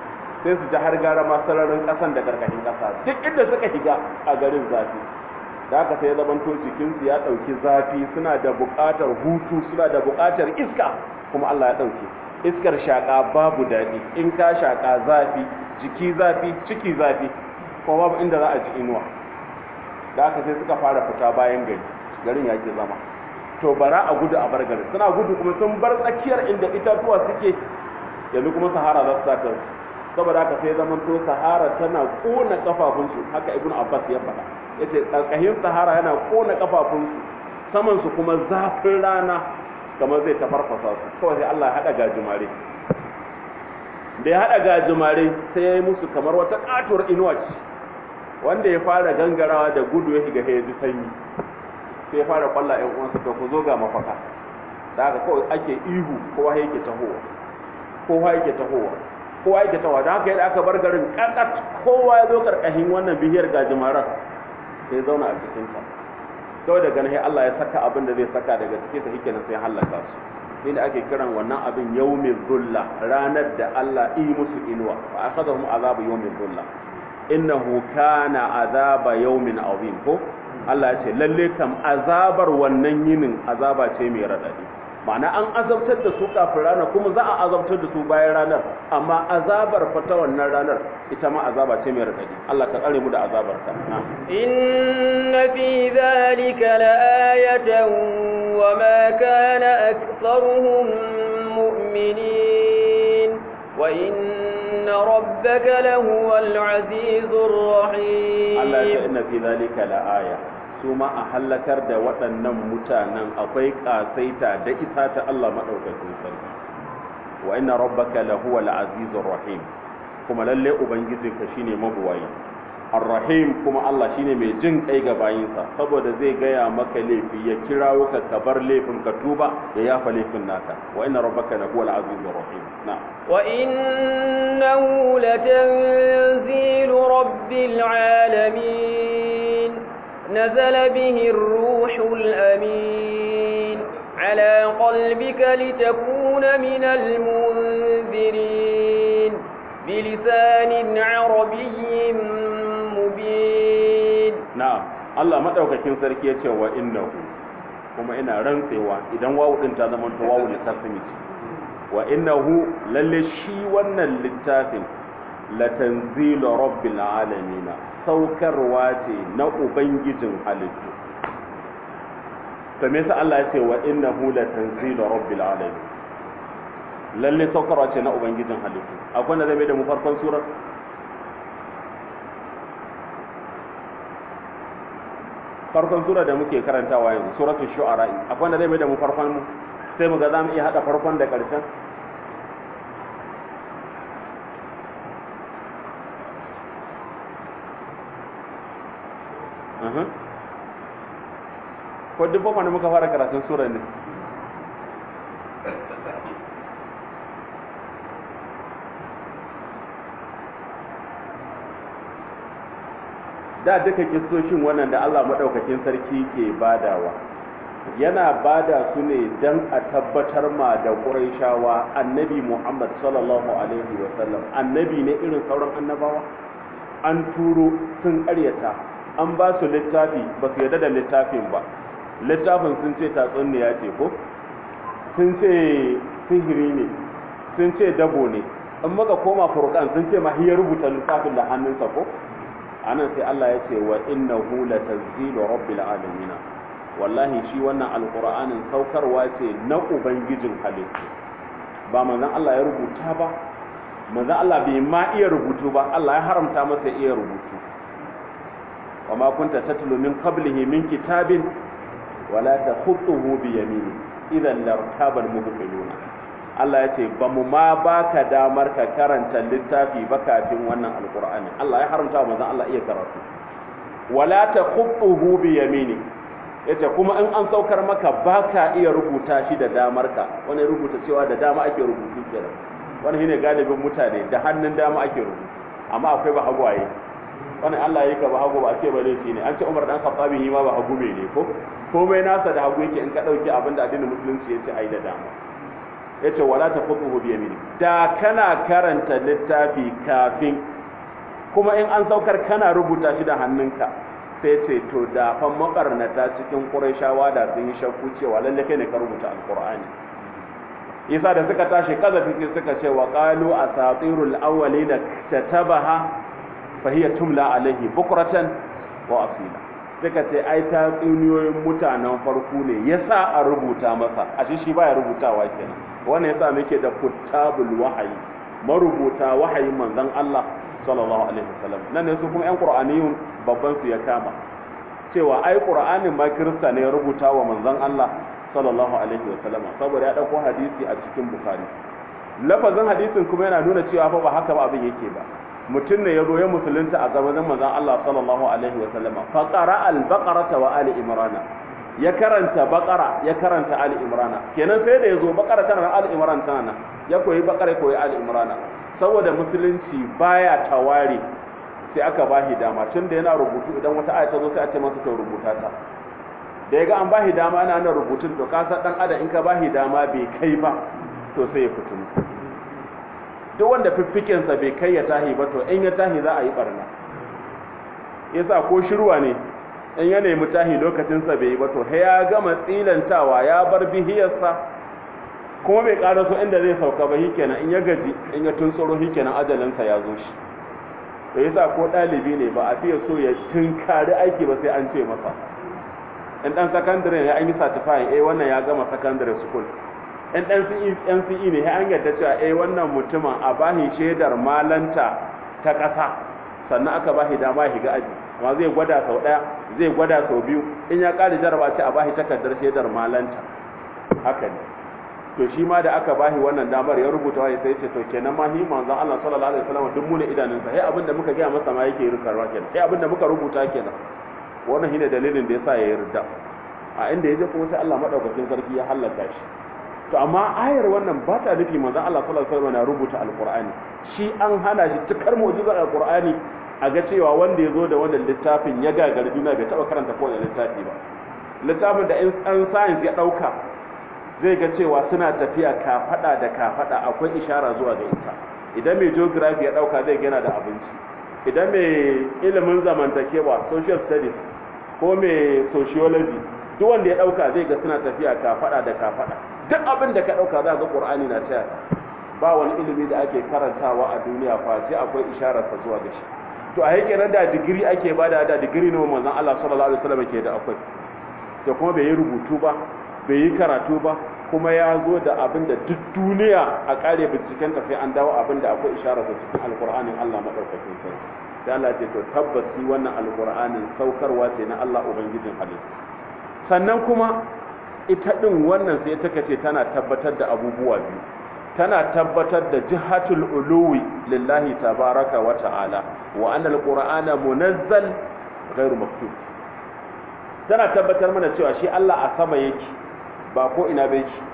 sai su ji har gara ma sararin ƙasan da karkashin ƙasa duk inda suka shiga a garin zafi da haka sai zamanto jikinsu ya ɗauki zafi suna da buƙatar hutu suna da buƙatar iska kuma Allah ya ɗauke iskar shaƙa babu daɗi in ka shaƙa zafi jiki zafi ciki zafi kuma babu inda za a ji inuwa da haka sai suka fara fita bayan gari garin ya ke zama to bara a gudu a bar garin suna gudu kuma sun bar tsakiyar inda itatuwa suke yanzu kuma sahara za su sata saboda haka sai zaman to sahara tana kona kafafunsu haka ibn abbas ya faɗa yace karkashin sahara yana kona kafafunsu saman su kuma zafin rana kamar zai tafarfasa su kawai sai Allah ya hada gajimare da ya hada gajimare sai ya yi musu kamar wata katuwar inuwa ce wanda ya fara gangarawa da gudu ya shiga ya ji sanyi sai ya fara kwalla ƴan uwansa to ku zo ga mafaka da haka kawai ake ihu kowa yake tahowa kowa yake tahowa kowa yake tahowa da haka yadda aka bar garin kakat kowa ya zo karkashin wannan bihiyar gajimaran sai zauna a cikin ta kawai daga nan Allah ya saka abin da zai saka daga cikin sa hikenan sai halaka su inda ake kiran wannan abin yawmin dhulla ranar da Allah yi musu inuwa fa akhadhum azabu yawmin dhulla innahu kana azaba yawmin azim ko Allah ya ce lalle kam azabar wannan yinin azaba ce mai radadi ma'ana an azabtar da su kafin ranar kuma za a azabtar da su bayan ranar amma azabar fata wannan ranar ita ma azaba ce mai radadi Allah ka tsare mu da azabar ka inna fi dhalika la'ayatan wa ma kana aktharuhum mu'minin wa inna rabbaka lahuwal azizur rahim Allah ya ce inna fi dhalika la'aya su ma a hallakar da waɗannan mutanen akwai ƙasaita da isa ta Allah maɗaukakin sarki wa inna rabbaka lahuwa al-azizur rahim kuma lalle ubangijinka shine mabuwayi ar-rahim kuma Allah shine mai jin kai ga bayinsa saboda zai gaya maka laifi ya kirawo ka ka bar laifin ka tuba ya yafa laifin naka wa inna rabbaka lahuwa al-azizur rahim na'am wa innahu latanzilu rabbil alamin نزل به الروح الأمين على قلبك لتكون من المنذرين بلسان عربي مبين نعم الله madaukakin sarki yace wa innahu kuma ina rantsewa idan wawu din ta zama to wawu littafin wa innahu lalle shi wannan littafin latanzilu rabbil alamin saukarwa ce na ubangijin halittu to me yasa Allah ya ce wa innahu latanzilu rabbil alamin lalle saukarwa ce na ubangijin halittu akwai wanda zai mai da mu farkon surar farkon sura da muke karantawa yanzu suratul shu'ara akwai wanda zai mai da mu farkon mu sai mu ga za mu iya hada farkon da karshen ko duk da muka fara karatun sura ne da duka kistoshin wannan da Allah maɗaukakin sarki ke badawa yana bada su ne don a tabbatar ma da ƙuraishawa annabi Muhammad sallallahu alaihi wasallam annabi ne irin sauran annabawa an turo sun ƙaryata an ba su littafi ba su yarda da littafin ba littafin sun ce tatsuniya ce ko sun ce sihiri ne sun ce dabo ne in maka koma furqan sun ce ma hiya rubuta littafin da hannunsa ko anan sai Allah ya ce wa innahu latanzilu rabbil alamin wallahi shi wannan alqur'anin saukarwa ce na ubangijin halittu ba manzon Allah ya rubuta ba manzon Allah bai ma iya rubutu ba Allah ya haramta masa iya rubutu وما كنت تتلو من قبله من كتاب ولا تخطه بيمينه اذا لارتاب المبطلون Allah ya ce ba mu ma baka damar ka karanta littafi ba kafin wannan alqur'ani Allah ya haramta wa manzon Allah iya karatu wala takhutuhu bi yamini yace kuma in an saukar maka baka iya rubuta shi da damar ka wani rubuta cewa da dama ake rubutu kenan wani shine galibin mutane da hannun dama ake rubutu amma akwai ba hagwaye wani Allah ya yi ka ba hagu ba a ce ba laifi ne an ce Umar dan Khattabi yi ma ba hagu ne ko komai nasa da hagu yake in ka dauki abin da addinin musulunci ya ce ai da dama yace wala taqutuhu bi yamini da kana karanta littafi kafin kuma in an saukar kana rubuta shi da hannunka sai ce to da fa makarnata cikin qurayshawa da sun yi shakku cewa lalle kai ne ka rubuta alqur'ani yasa da suka tashi kazafi sai suka ce wa qalu asatirul awwalina katabaha fa hiya tumla alaihi bukratan wa asila suka ce ai ta tsuniyoyin mutanen farko ne yasa a rubuta masa ashe shi baya rubutawa kenan wannan yasa muke da kutabul wahayi marubuta wahayin manzon Allah sallallahu alaihi wasallam nan ne su kuma yan qur'aniyun babban su ya kama cewa ai qur'anin ma kirista ne ya rubuta wa manzon Allah sallallahu alaihi wasallam saboda ya dauko hadisi a cikin bukhari lafazin hadisin kuma yana nuna cewa fa ba haka ba abin yake ba mutum ne ya zo ya musulunta a gaban manzon Allah sallallahu alaihi wasallam fa qara al-baqarata wa ali imrana ya karanta baqara ya karanta ali imrana kenan sai da yazo baqara tana ali imran tana ya koyi baqara ya koyi ali imrana saboda musulunci baya tawari sai aka bashi dama tun da yana rubutu idan wata aya ta zo sai a ce masa to rubuta ta da yaga an bashi dama ana nan rubutun to ka san dan adam in ka bashi dama bai kai ba to sai ya fito duk wanda fiffiken sa bai kai ya tahi ba to in ya tahi za a yi barna yasa ko shirwa ne in ya nemi tahi lokacin sa bai yi ba to he ya gama tsilantawa ya bar bihiyarsa kuma bai ƙara so inda zai sauka ba kenan in ya gaji in ya tuntsoro kenan ajalinsa ya zo shi to yasa ko ɗalibi ne ba a fiye so ya tunkari aiki ba sai an ce masa in ɗan sakandare ne an yi certifying eh wannan ya gama secondary school in ɗan NCE ne an yarda cewa eh wannan mutumin a bahi shaidar malanta ta ƙasa sannan aka bahi dama ya shiga aji amma zai gwada sau ɗaya zai gwada sau biyu in ya ƙari jaraba ce a bahi takardar shaidar malanta haka ne to shi ma da aka bahi wannan damar ya rubuta wa sai ce to kenan ma hi manzon Allah sallallahu alaihi wasallam duk mu ne idanunsa sai abinda muka ga masa ma yake rukarwa kenan sai abinda muka rubuta kenan wannan shine dalilin da yasa ya yarda a inda yaje kuma sai Allah madaukakin sarki ya halaka shi to amma ayar wannan ba ta nufi manzon Allah sallallahu alaihi wasallam na rubuta alqur'ani shi an hana shi tukar mu'jizar alqur'ani a ga cewa wanda ya zo da wannan littafin ya gagari duniya bai taba karanta kowane littafi ba littafin da in an science ya dauka zai ga cewa suna tafiya kafada da kafada akwai ishara zuwa ga ita idan mai geography ya dauka zai gana da abinci idan mai ilimin zamantakewa social studies ko mai sociology duk wanda ya dauka zai ga suna tafiya kafada da kafada duk abin da ka dauka za ga qur'ani na taya ba wani ilimi da ake karantawa a duniya face akwai isharar sa zuwa ga shi to a yake da digiri ake bada da digiri ne manzon Allah sallallahu alaihi wasallam ke da akwai to kuma bai yi rubutu ba bai yi karatu ba kuma ya zo da abin da duk duniya a kare binciken ta sai an dawo abin da akwai isharar sa cikin alqur'anin Allah madaukakin sarki sai Allah ce to tabbas shi wannan alqur'anin saukarwa ce na Allah ubangijin halittu sannan kuma ita din wannan sai ta kace tana tabbatar da abubuwa biyu tana tabbatar da jihatul uluwi lillahi tabaraka wa ta'ala wa anna alqur'ana munazzal ghairu maktub tana tabbatar mana cewa shi Allah a sama yake ba ko ina bai yake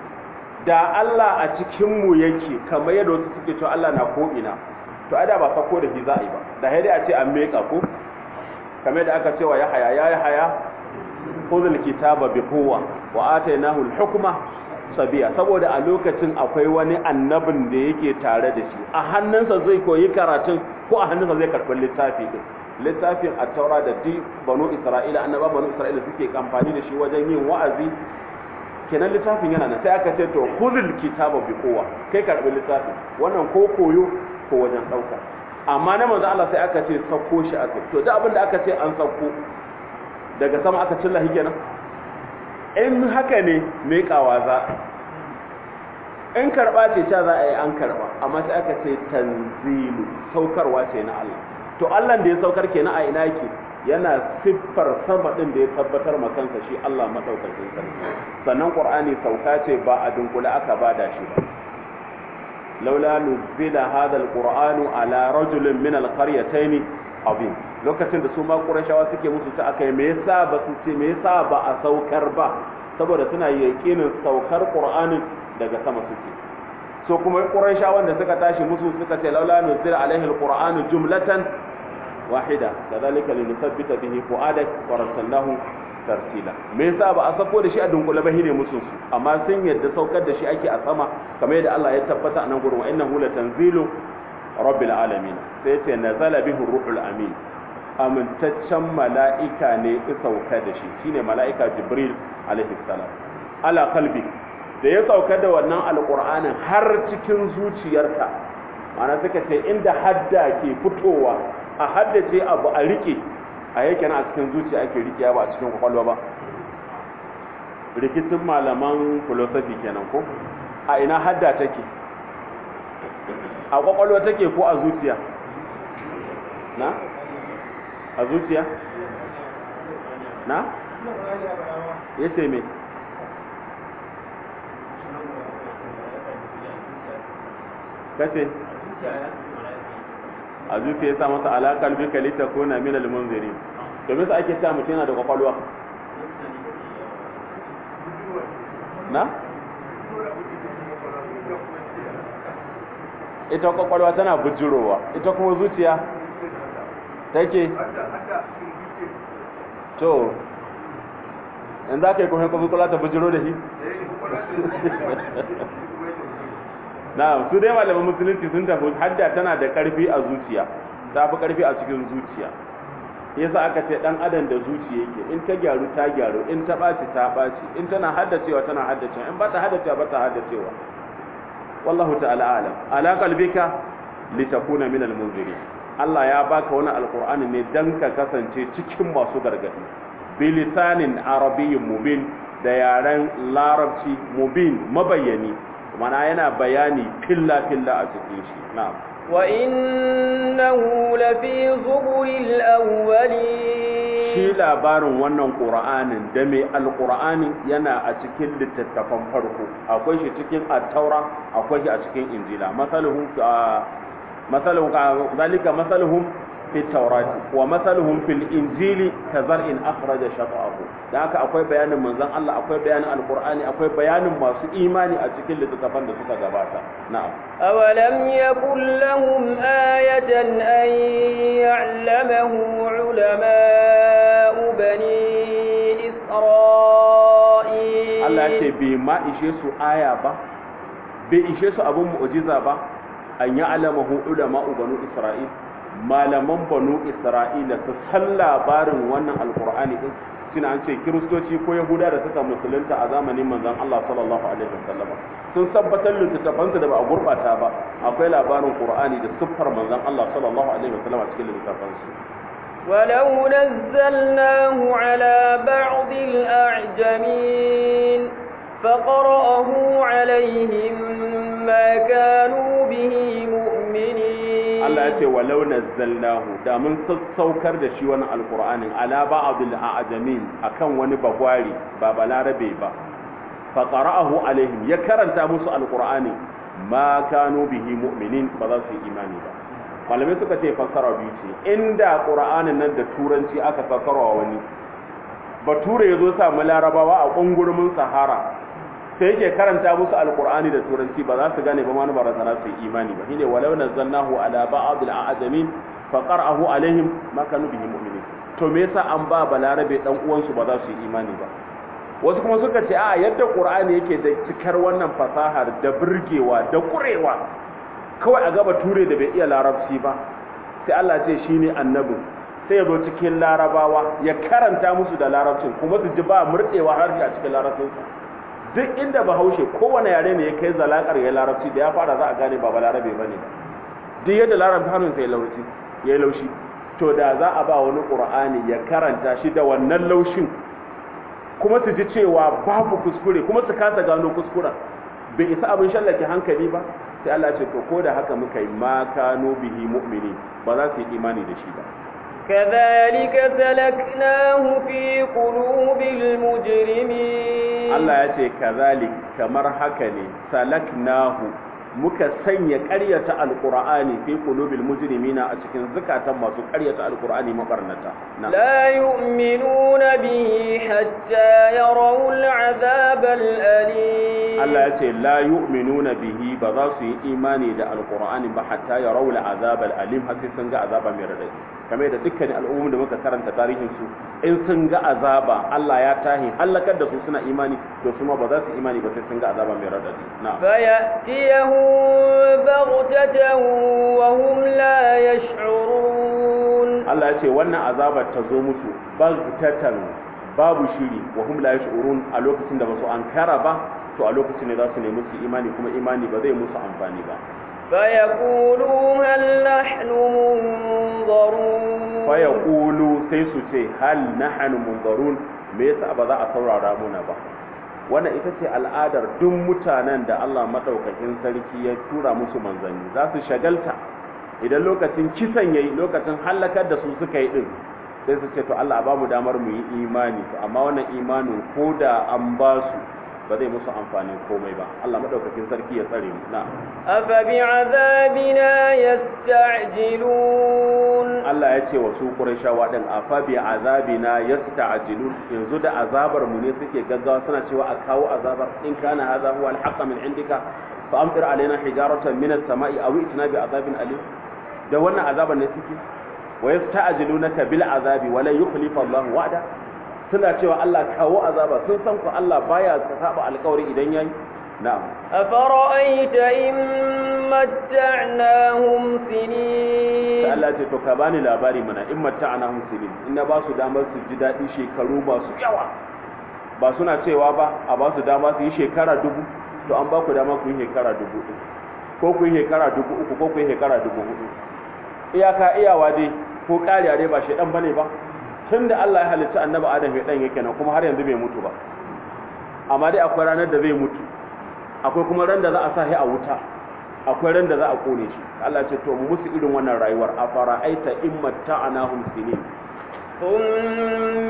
da Allah a cikin mu yake kamar yadda wasu suke cewa Allah na ko ina to ada ba sako da shi za a yi ba da dai a ce an meka ko kamar da aka cewa ya haya ya haya khudhul kitaba bi quwwa wa atainahu al-hukma sabiya saboda a lokacin akwai wani annabin da yake tare da shi a hannunsa zai koyi karatun ko a hannunsa zai karɓi littafi din littafin at-taura da di banu isra'ila annaba banu isra'ila suke amfani da shi wajen yin wa'azi kenan littafin yana nan sai aka ce to khudhul kitaba bi quwwa kai karɓi littafin wannan ko koyo ko wajen ɗauka amma na manzo Allah sai aka ce sauko shi aka to duk abin da aka ce an sauko daga sama aka cilla shi kenan in haka ne meƙawa za in karɓa ce ta za a yi an karɓa amma sai aka ce tanzilu saukarwa ce na Allah to Allah da ya saukar kenan a ina yake yana siffar sama din da ya tabbatar ma kansa shi Allah madaukakin sarki sannan Qur'ani sauka ce ba a dunkule aka bada shi ba laula nuzila hadha alqur'anu ala rajulin min alqaryatayn azim lokacin da su ma qurashawa suke musu ta akai me yasa ba su ce me yasa ba a saukar ba saboda suna yakinin saukar qur'anin daga sama suke so kuma qurashawan da suka tashi musu suka ce laula nuzila alaihi alqur'anu jumlatan wahida kadhalika linuthabbita bihi fuadak wa rasalnahu tartila me yasa ba a sako da shi a dunkule ba hine musu su amma sun yadda saukar da shi ake a sama kamar yadda Allah ya tabbata a nan gurin wa innahu latanzilu rabbil alamin sai ce nazala bihi ruhul amin amintaccen mala'ika ne ya sauka da shi shine mala'ika jibril alaihi salam ala qalbi da ya sauka da wannan alqur'anin har cikin zuciyarka ma'ana suka ce inda hadda ke fitowa a haddace abu a rike a yake na a cikin zuciya ake rike ba a cikin kwakwalwa ba rikicin malaman philosophy kenan ko a ina hadda take a kwakwalwa take ko a zuciya na a zuciya na ya ce me kace a zuciya ya sa masa alaƙar bika litakuna min al-munziri domin sa ake cewa mutum yana da kwakwalwa na ita kwakwalwa tana bujirowa ita kuma zuciya take to in za ka yi kuma kwakwalwa ta bujiro da shi na su dai malaman musulunci sun tafi hadda tana da karfi a zuciya ta fi karfi a cikin zuciya yasa aka ce dan adam da zuciya yake in ta gyaru ta gyaru in ta ɓaci ta ɓaci in tana haddacewa tana haddacewa in ba ta haddacewa ba ta haddacewa wallahu ta'ala alam ala qalbika litakuna min almunzirin Allah ya baka wani alqur'ani ne dan ka kasance cikin masu gargadi bilisanin arabiyyin mubin da yaren larabci mubin mabayyani mana yana bayani filla filla a cikin shi na'am wa innahu lafi zuburil awwalin shi labarin wannan qur'anin da mai alqur'ani yana a cikin littattafan farko akwai shi cikin at-taura akwai shi a cikin injila masaluhum masaluhum zalika masaluhum fi taurati wa masaluhum fil injili ka zar'in akhraja shat'ahu da haka akwai bayanin manzon Allah akwai bayanin alqur'ani akwai bayanin masu imani a cikin littattafan da suka gabata na'am awalam yakul lahum ayatan an ya'lamahu ulama'u bani isra'il Allah ya ce bai ma ishe su aya ba bai ishe su abun mu'jiza ba an ya'lamahu ulama'u bani isra'il malaman banu isra'ila su san labarin wannan alkur'ani din shine an ce kiristoci ko yahuda da suka musulunta a zamanin manzon Allah sallallahu alaihi wasallam sun tabbatar littattafansu da ba a gurbata ba akwai labarin qur'ani da siffar manzon Allah sallallahu alaihi wasallam a cikin littattafansu ولو نزلناه على بعض الأعجمين فقرأه عليهم ما كانوا به مؤمنين Allah ya ce walau nazzalnahu da mun sassaukar da shi wani alqur'anin ala ba'dil a'jamin akan wani bagwari ba balarabe ba fa qara'ahu alaihim ya karanta musu alqur'ani ma kanu bihi mu'minin ba za su yi imani ba malamai suka ce fassara biyu ce inda qur'anin nan da turanci aka fassara wani bature yazo sa mu larabawa a kungurumin sahara sai yake karanta musu alqur'ani da turanci ba za su gane ba ma ba za su yi imani ba shine walau nazzalnahu ala ba'd al'ajamin fa qara'ahu alaihim ma kanu bihi mu'minin to me yasa an ba balarabe dan uwansu ba za su yi imani ba wasu kuma suka ce a yadda qur'ani yake da cikar wannan fasahar da burgewa da kurewa kawai a gaba ture da bai iya larabci ba sai Allah ce shine annabi sai ya zo cikin larabawa ya karanta musu da larabcin kuma su ji ba murɗewa har a cikin larabcinsa duk inda bahaushe kowane yare ne ya kai zalakar ya larabci da ya fara za a gane ba balarabe ba ne ba duk yadda larabci hannunsa ya laushi ya laushi to da za a ba wani ƙur'ani ya karanta shi da wannan laushin kuma su ji cewa babu kuskure kuma su kasa gano kuskuren bai isa abin shallake hankali ba sai Allah ce to ko da haka muka yi ma kano bihi mu'mini ba za su yi imani da shi ba كذلك سلكناه في قلوب المجرمين Allah ya ce kazalik kamar haka ne salaknahu muka sanya ƙaryata alqur'ani fi qulubil mujrimina a cikin zakatan masu ƙaryata alqur'ani mabarnata la yu'minuna bihi hatta yarawul azabal alim Allah ya ce la yu'minuna bihi ba za su yi imani da alqur'ani ba hatta yarawul azabal alim har sai sun ga azaba mai radadi kamar da dukkanin al'ummomin da muka karanta tarihin su in sun ga azaba Allah ya tahi halakar da su suna imani to su ma ba za su imani ba sai sun ga azaba mai radadi na'am فيأتيهم بغتة وهم لا يشعرون Allah ya ce wannan azabar ta zo musu bagtatan babu shiri wa hum la yash'urun a lokacin da basu ankara ba to a lokacin ne za su nemi su imani kuma imani ba zai musu amfani ba فيقولوا هل نحن منظرون fa yaqulu sai su ce hal nahnu munzarun me yasa ba za a saurara muna ba wannan ita ce al'adar duk mutanen da Allah madaukakin sarki ya tura musu manzanni za su shagalta idan lokacin kisan yayi lokacin halakar da su suka yi din sai su ce to Allah ba mu damar mu yi imani to amma wannan imanin ko da an ba su ba zai musu amfanin komai ba Allah madaukakin sarki ya tsare mu na أفبعذابنا يستعجلون Allah ya ce wa su Qurayshawa din afa bi azabina yasta'jilun yanzu da azabar mu ne suke gaggawa suna cewa a kawo azabar in kana hadha huwa al-haqq min indika fa amtir alaina hijaratan min as-sama'i aw itina bi azabin alim da wannan azabar ne suke wa yasta'jilunaka bil azabi wa la yukhlifa Allah wa'da suna cewa Allah kawo azaba sun san ku Allah baya saba alƙawari idan yayi na'am أفرأيت إن متعناهم سنين sai Allah ce to ka bani labari mana in matta'ana hum sinin in na ba su damar su ji daɗi shekaru masu yawa ba suna cewa ba a ba su dama su yi shekara dubu to an ba ku dama ku yi shekara dubu ɗin ko ku yi shekara dubu uku ko ku yi shekara dubu hudu iyaka iyawa dai ko ƙariya dai ba shaidan bane ba tun da Allah ya halitta annabi Adam ya dan yake nan kuma har yanzu bai mutu ba amma dai akwai ranar da zai mutu akwai kuma ran da za a sa shi a wuta akwai ran da za a kone shi Allah ce to mu musu irin wannan rayuwar a fara'aita in matta'anahum sinin ثم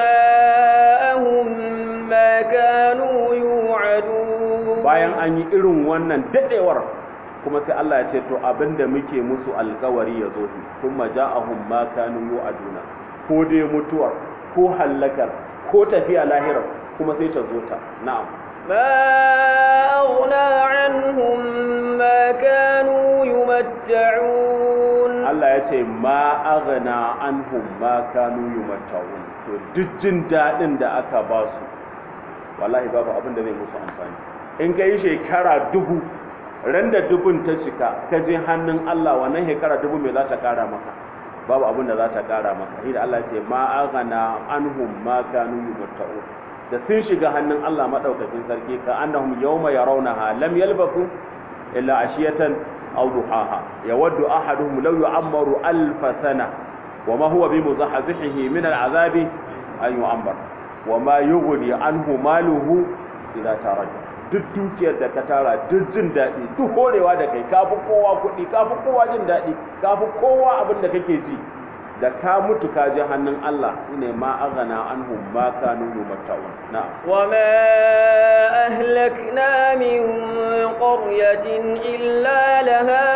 جاءهم ما كانوا يوعدون bayan an yi irin wannan dadewar kuma sai Allah ya ce to abinda muke musu alkawari ya zo su kuma ja'ahum ma kanu yu'aduna ko dai mutuwar ko hallakar ko tafiya lahira kuma sai ta zo ta na'am ما أغنى عنهم ما كانوا يمتعون Allah ya ce ma aghna anhum ma kanu yumatta'un to duk jin dadin da aka ba su wallahi babu abin da zai musu amfani in kai shekara dubu ran da dubun ta cika ka je hannun Allah wannan shekara dubu me za ta kara maka babu abin da za ta kara maka idan Allah ya ce ma aghna anhum ma kanu yumatta'un da sun shiga hannun Allah madaukakin sarki ka annahum yawma yarawnaha lam yalbasu illa ashiyatan aw duhaha yawaddu ahaduhum law yu'ammaru alf sana wama huwa bimuzahzihihi min al'azabi an yu'ammar wama yughni anhu maluhu idza taraja duk dukiyar da ka tara duk jin daɗi duk horewa da kai kafi kowa kuɗi kafi kowa jin daɗi kafi kowa abin da kake ji da ka mutu ka je hannun Allah ne ma aghana anhum ma kanu yumatta'un na'am وما أهلكنا من قرية إلا لها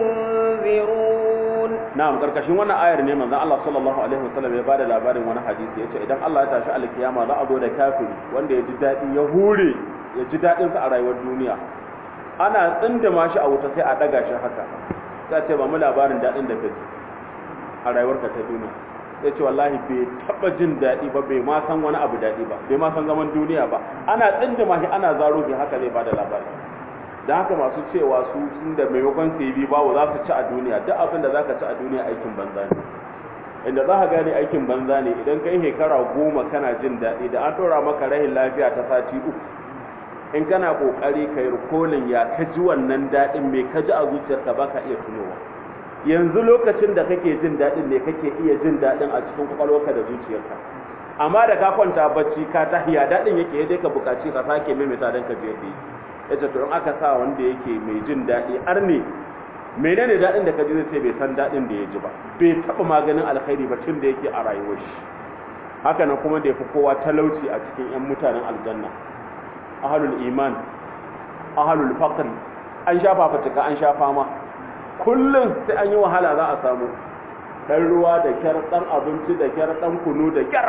منذرون na'am karkashin wannan ayar ne manzon Allah sallallahu alaihi wasallam ya bada labarin wani hadisi yace idan Allah ya tashi alkiyama za a zo da kafiri wanda ya ji daɗi ya hure ya ji daɗin sa a rayuwar duniya ana tsindima shi a wuta sai a daga shi haka sai ce ba mu labarin daɗin da kaji a rayuwarka ta duniya ya ce wallahi bai taba jin daɗi ba bai ma san wani abu daɗi ba bai ma san zaman duniya ba ana tsindima shi ana zaro bi haka zai bada labari da haka masu cewa su sun da maimakon su yi bawo za su ci a duniya duk abin da za ka ci a duniya aikin banza ne inda za ka gane aikin banza ne idan kai shekara goma kana jin daɗi da an ɗora maka rahin lafiya ta sati uku in kana ƙoƙari ka yi rikolin ya ka ji wannan daɗin mai ka ji a zuciyarka ba ka iya tunowa yanzu lokacin da kake jin daɗin ne kake iya jin daɗin a cikin kwakwalwarka da zuciyarka amma da ka kwanta bacci ka tahiya daɗin yake dai ka buƙaci ka sake maimaita don ka je ka yi ya ce to in aka sa wanda yake mai jin daɗi ar ne menene daɗin da ka ji zai ce bai san daɗin da ya ji ba bai taɓa maganin alkhairi ba tun da yake a rayuwar shi haka nan kuma da ya fi kowa talauci a cikin 'yan mutanen aljanna ahalul iman ahalul faqr an sha fafutuka an sha fama kullum sai an yi wahala za a samu ɗan ruwa da kyar ɗan abinci da kyar ɗan kunu da kyar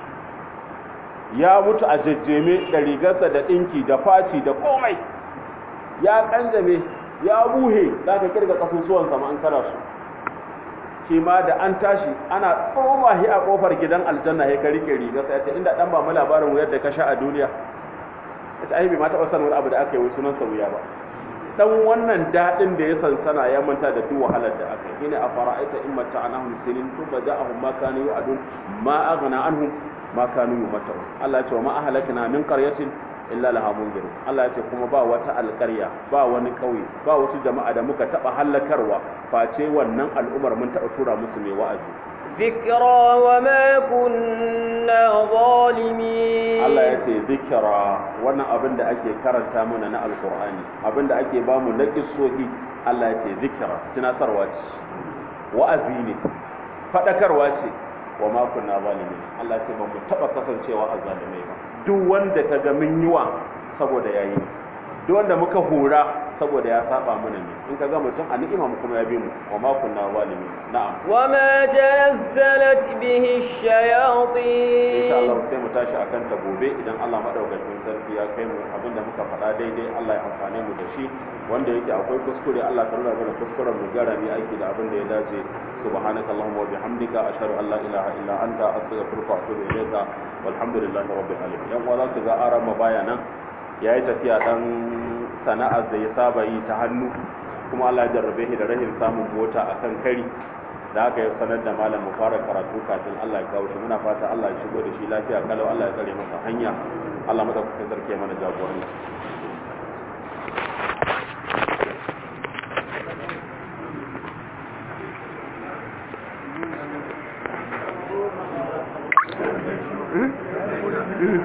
ya mutu a jajjeme da rigarsa da ɗinki da faci da komai ya ƙanjame ya buhe za ka kirga ƙasusuwan sama an kara su shi ma da an tashi ana tsoma shi a ƙofar gidan aljanna ya ka rike rigarsa ya ce inda ɗan ba mu labarin wuyar da ka sha a duniya ya ce ai bai ma taɓa sanin wani abu da aka yi wai sunansa wuya ba dan wannan dadin da ya sansana ya manta da duk wahalar da aka yi ina a fara'aita in mata anahum sinin tuba ja'ahum ma kanu yu'adun ma aghna anhum ma kanu yumatun Allah ya ce wa ma ahlakna min qaryatin illa laha munzir Allah ya ce kuma ba wata alƙarya ba wani ƙauye ba wasu jama'a da muka taba halakarwa face wannan al'umar mun taba tura musu mai wa'azi ذكرى وما كنا ظالمين Allah ya ce zikira wannan abin da ake karanta mana na alkur'ani abin da ake ba mu na kissohi Allah ya ce zikira tunatarwa ce wa'azi ne faɗakarwa ce wa ma kunna zalimin Allah ya ce ba mu taɓa kasancewa a zalimai ba duk wanda ka ga mun yiwa saboda yayi duk wanda muka hura saboda ya saba mana ne in ka ga mutum a ni'ima mu kuma ya bi mu wa ma kunna zalimin na'am وما تنزلت به insha Allah الشياطين sai mu tashi akan ta gobe idan Allah madaukakin sarki ya kai mu abinda muka faɗa daidai Allah ya amfane mu da shi wanda yake akwai kuskure Allah ka nuna mana kuskuren mu gara mu aiki da abin da ya dace subhanakallahumma wa bihamdika ashhadu an la ilaha illa anta astaghfiruka wa atubu ilayka walhamdulillahi rabbil alamin yan uwa za su ga aran baya nan yayi tafiya dan sana'ar da ya saba yi ta hannu kuma Allah ya jarrabe shi da rahin samun mota akan kari da aka yi sanar da malam mu fara karatu kafin Allah ya kawo shi muna fata Allah ya shigo da shi lafiya kalau Allah ya tsare masa hanya Allah madaukakin sarki ya mana jagoranci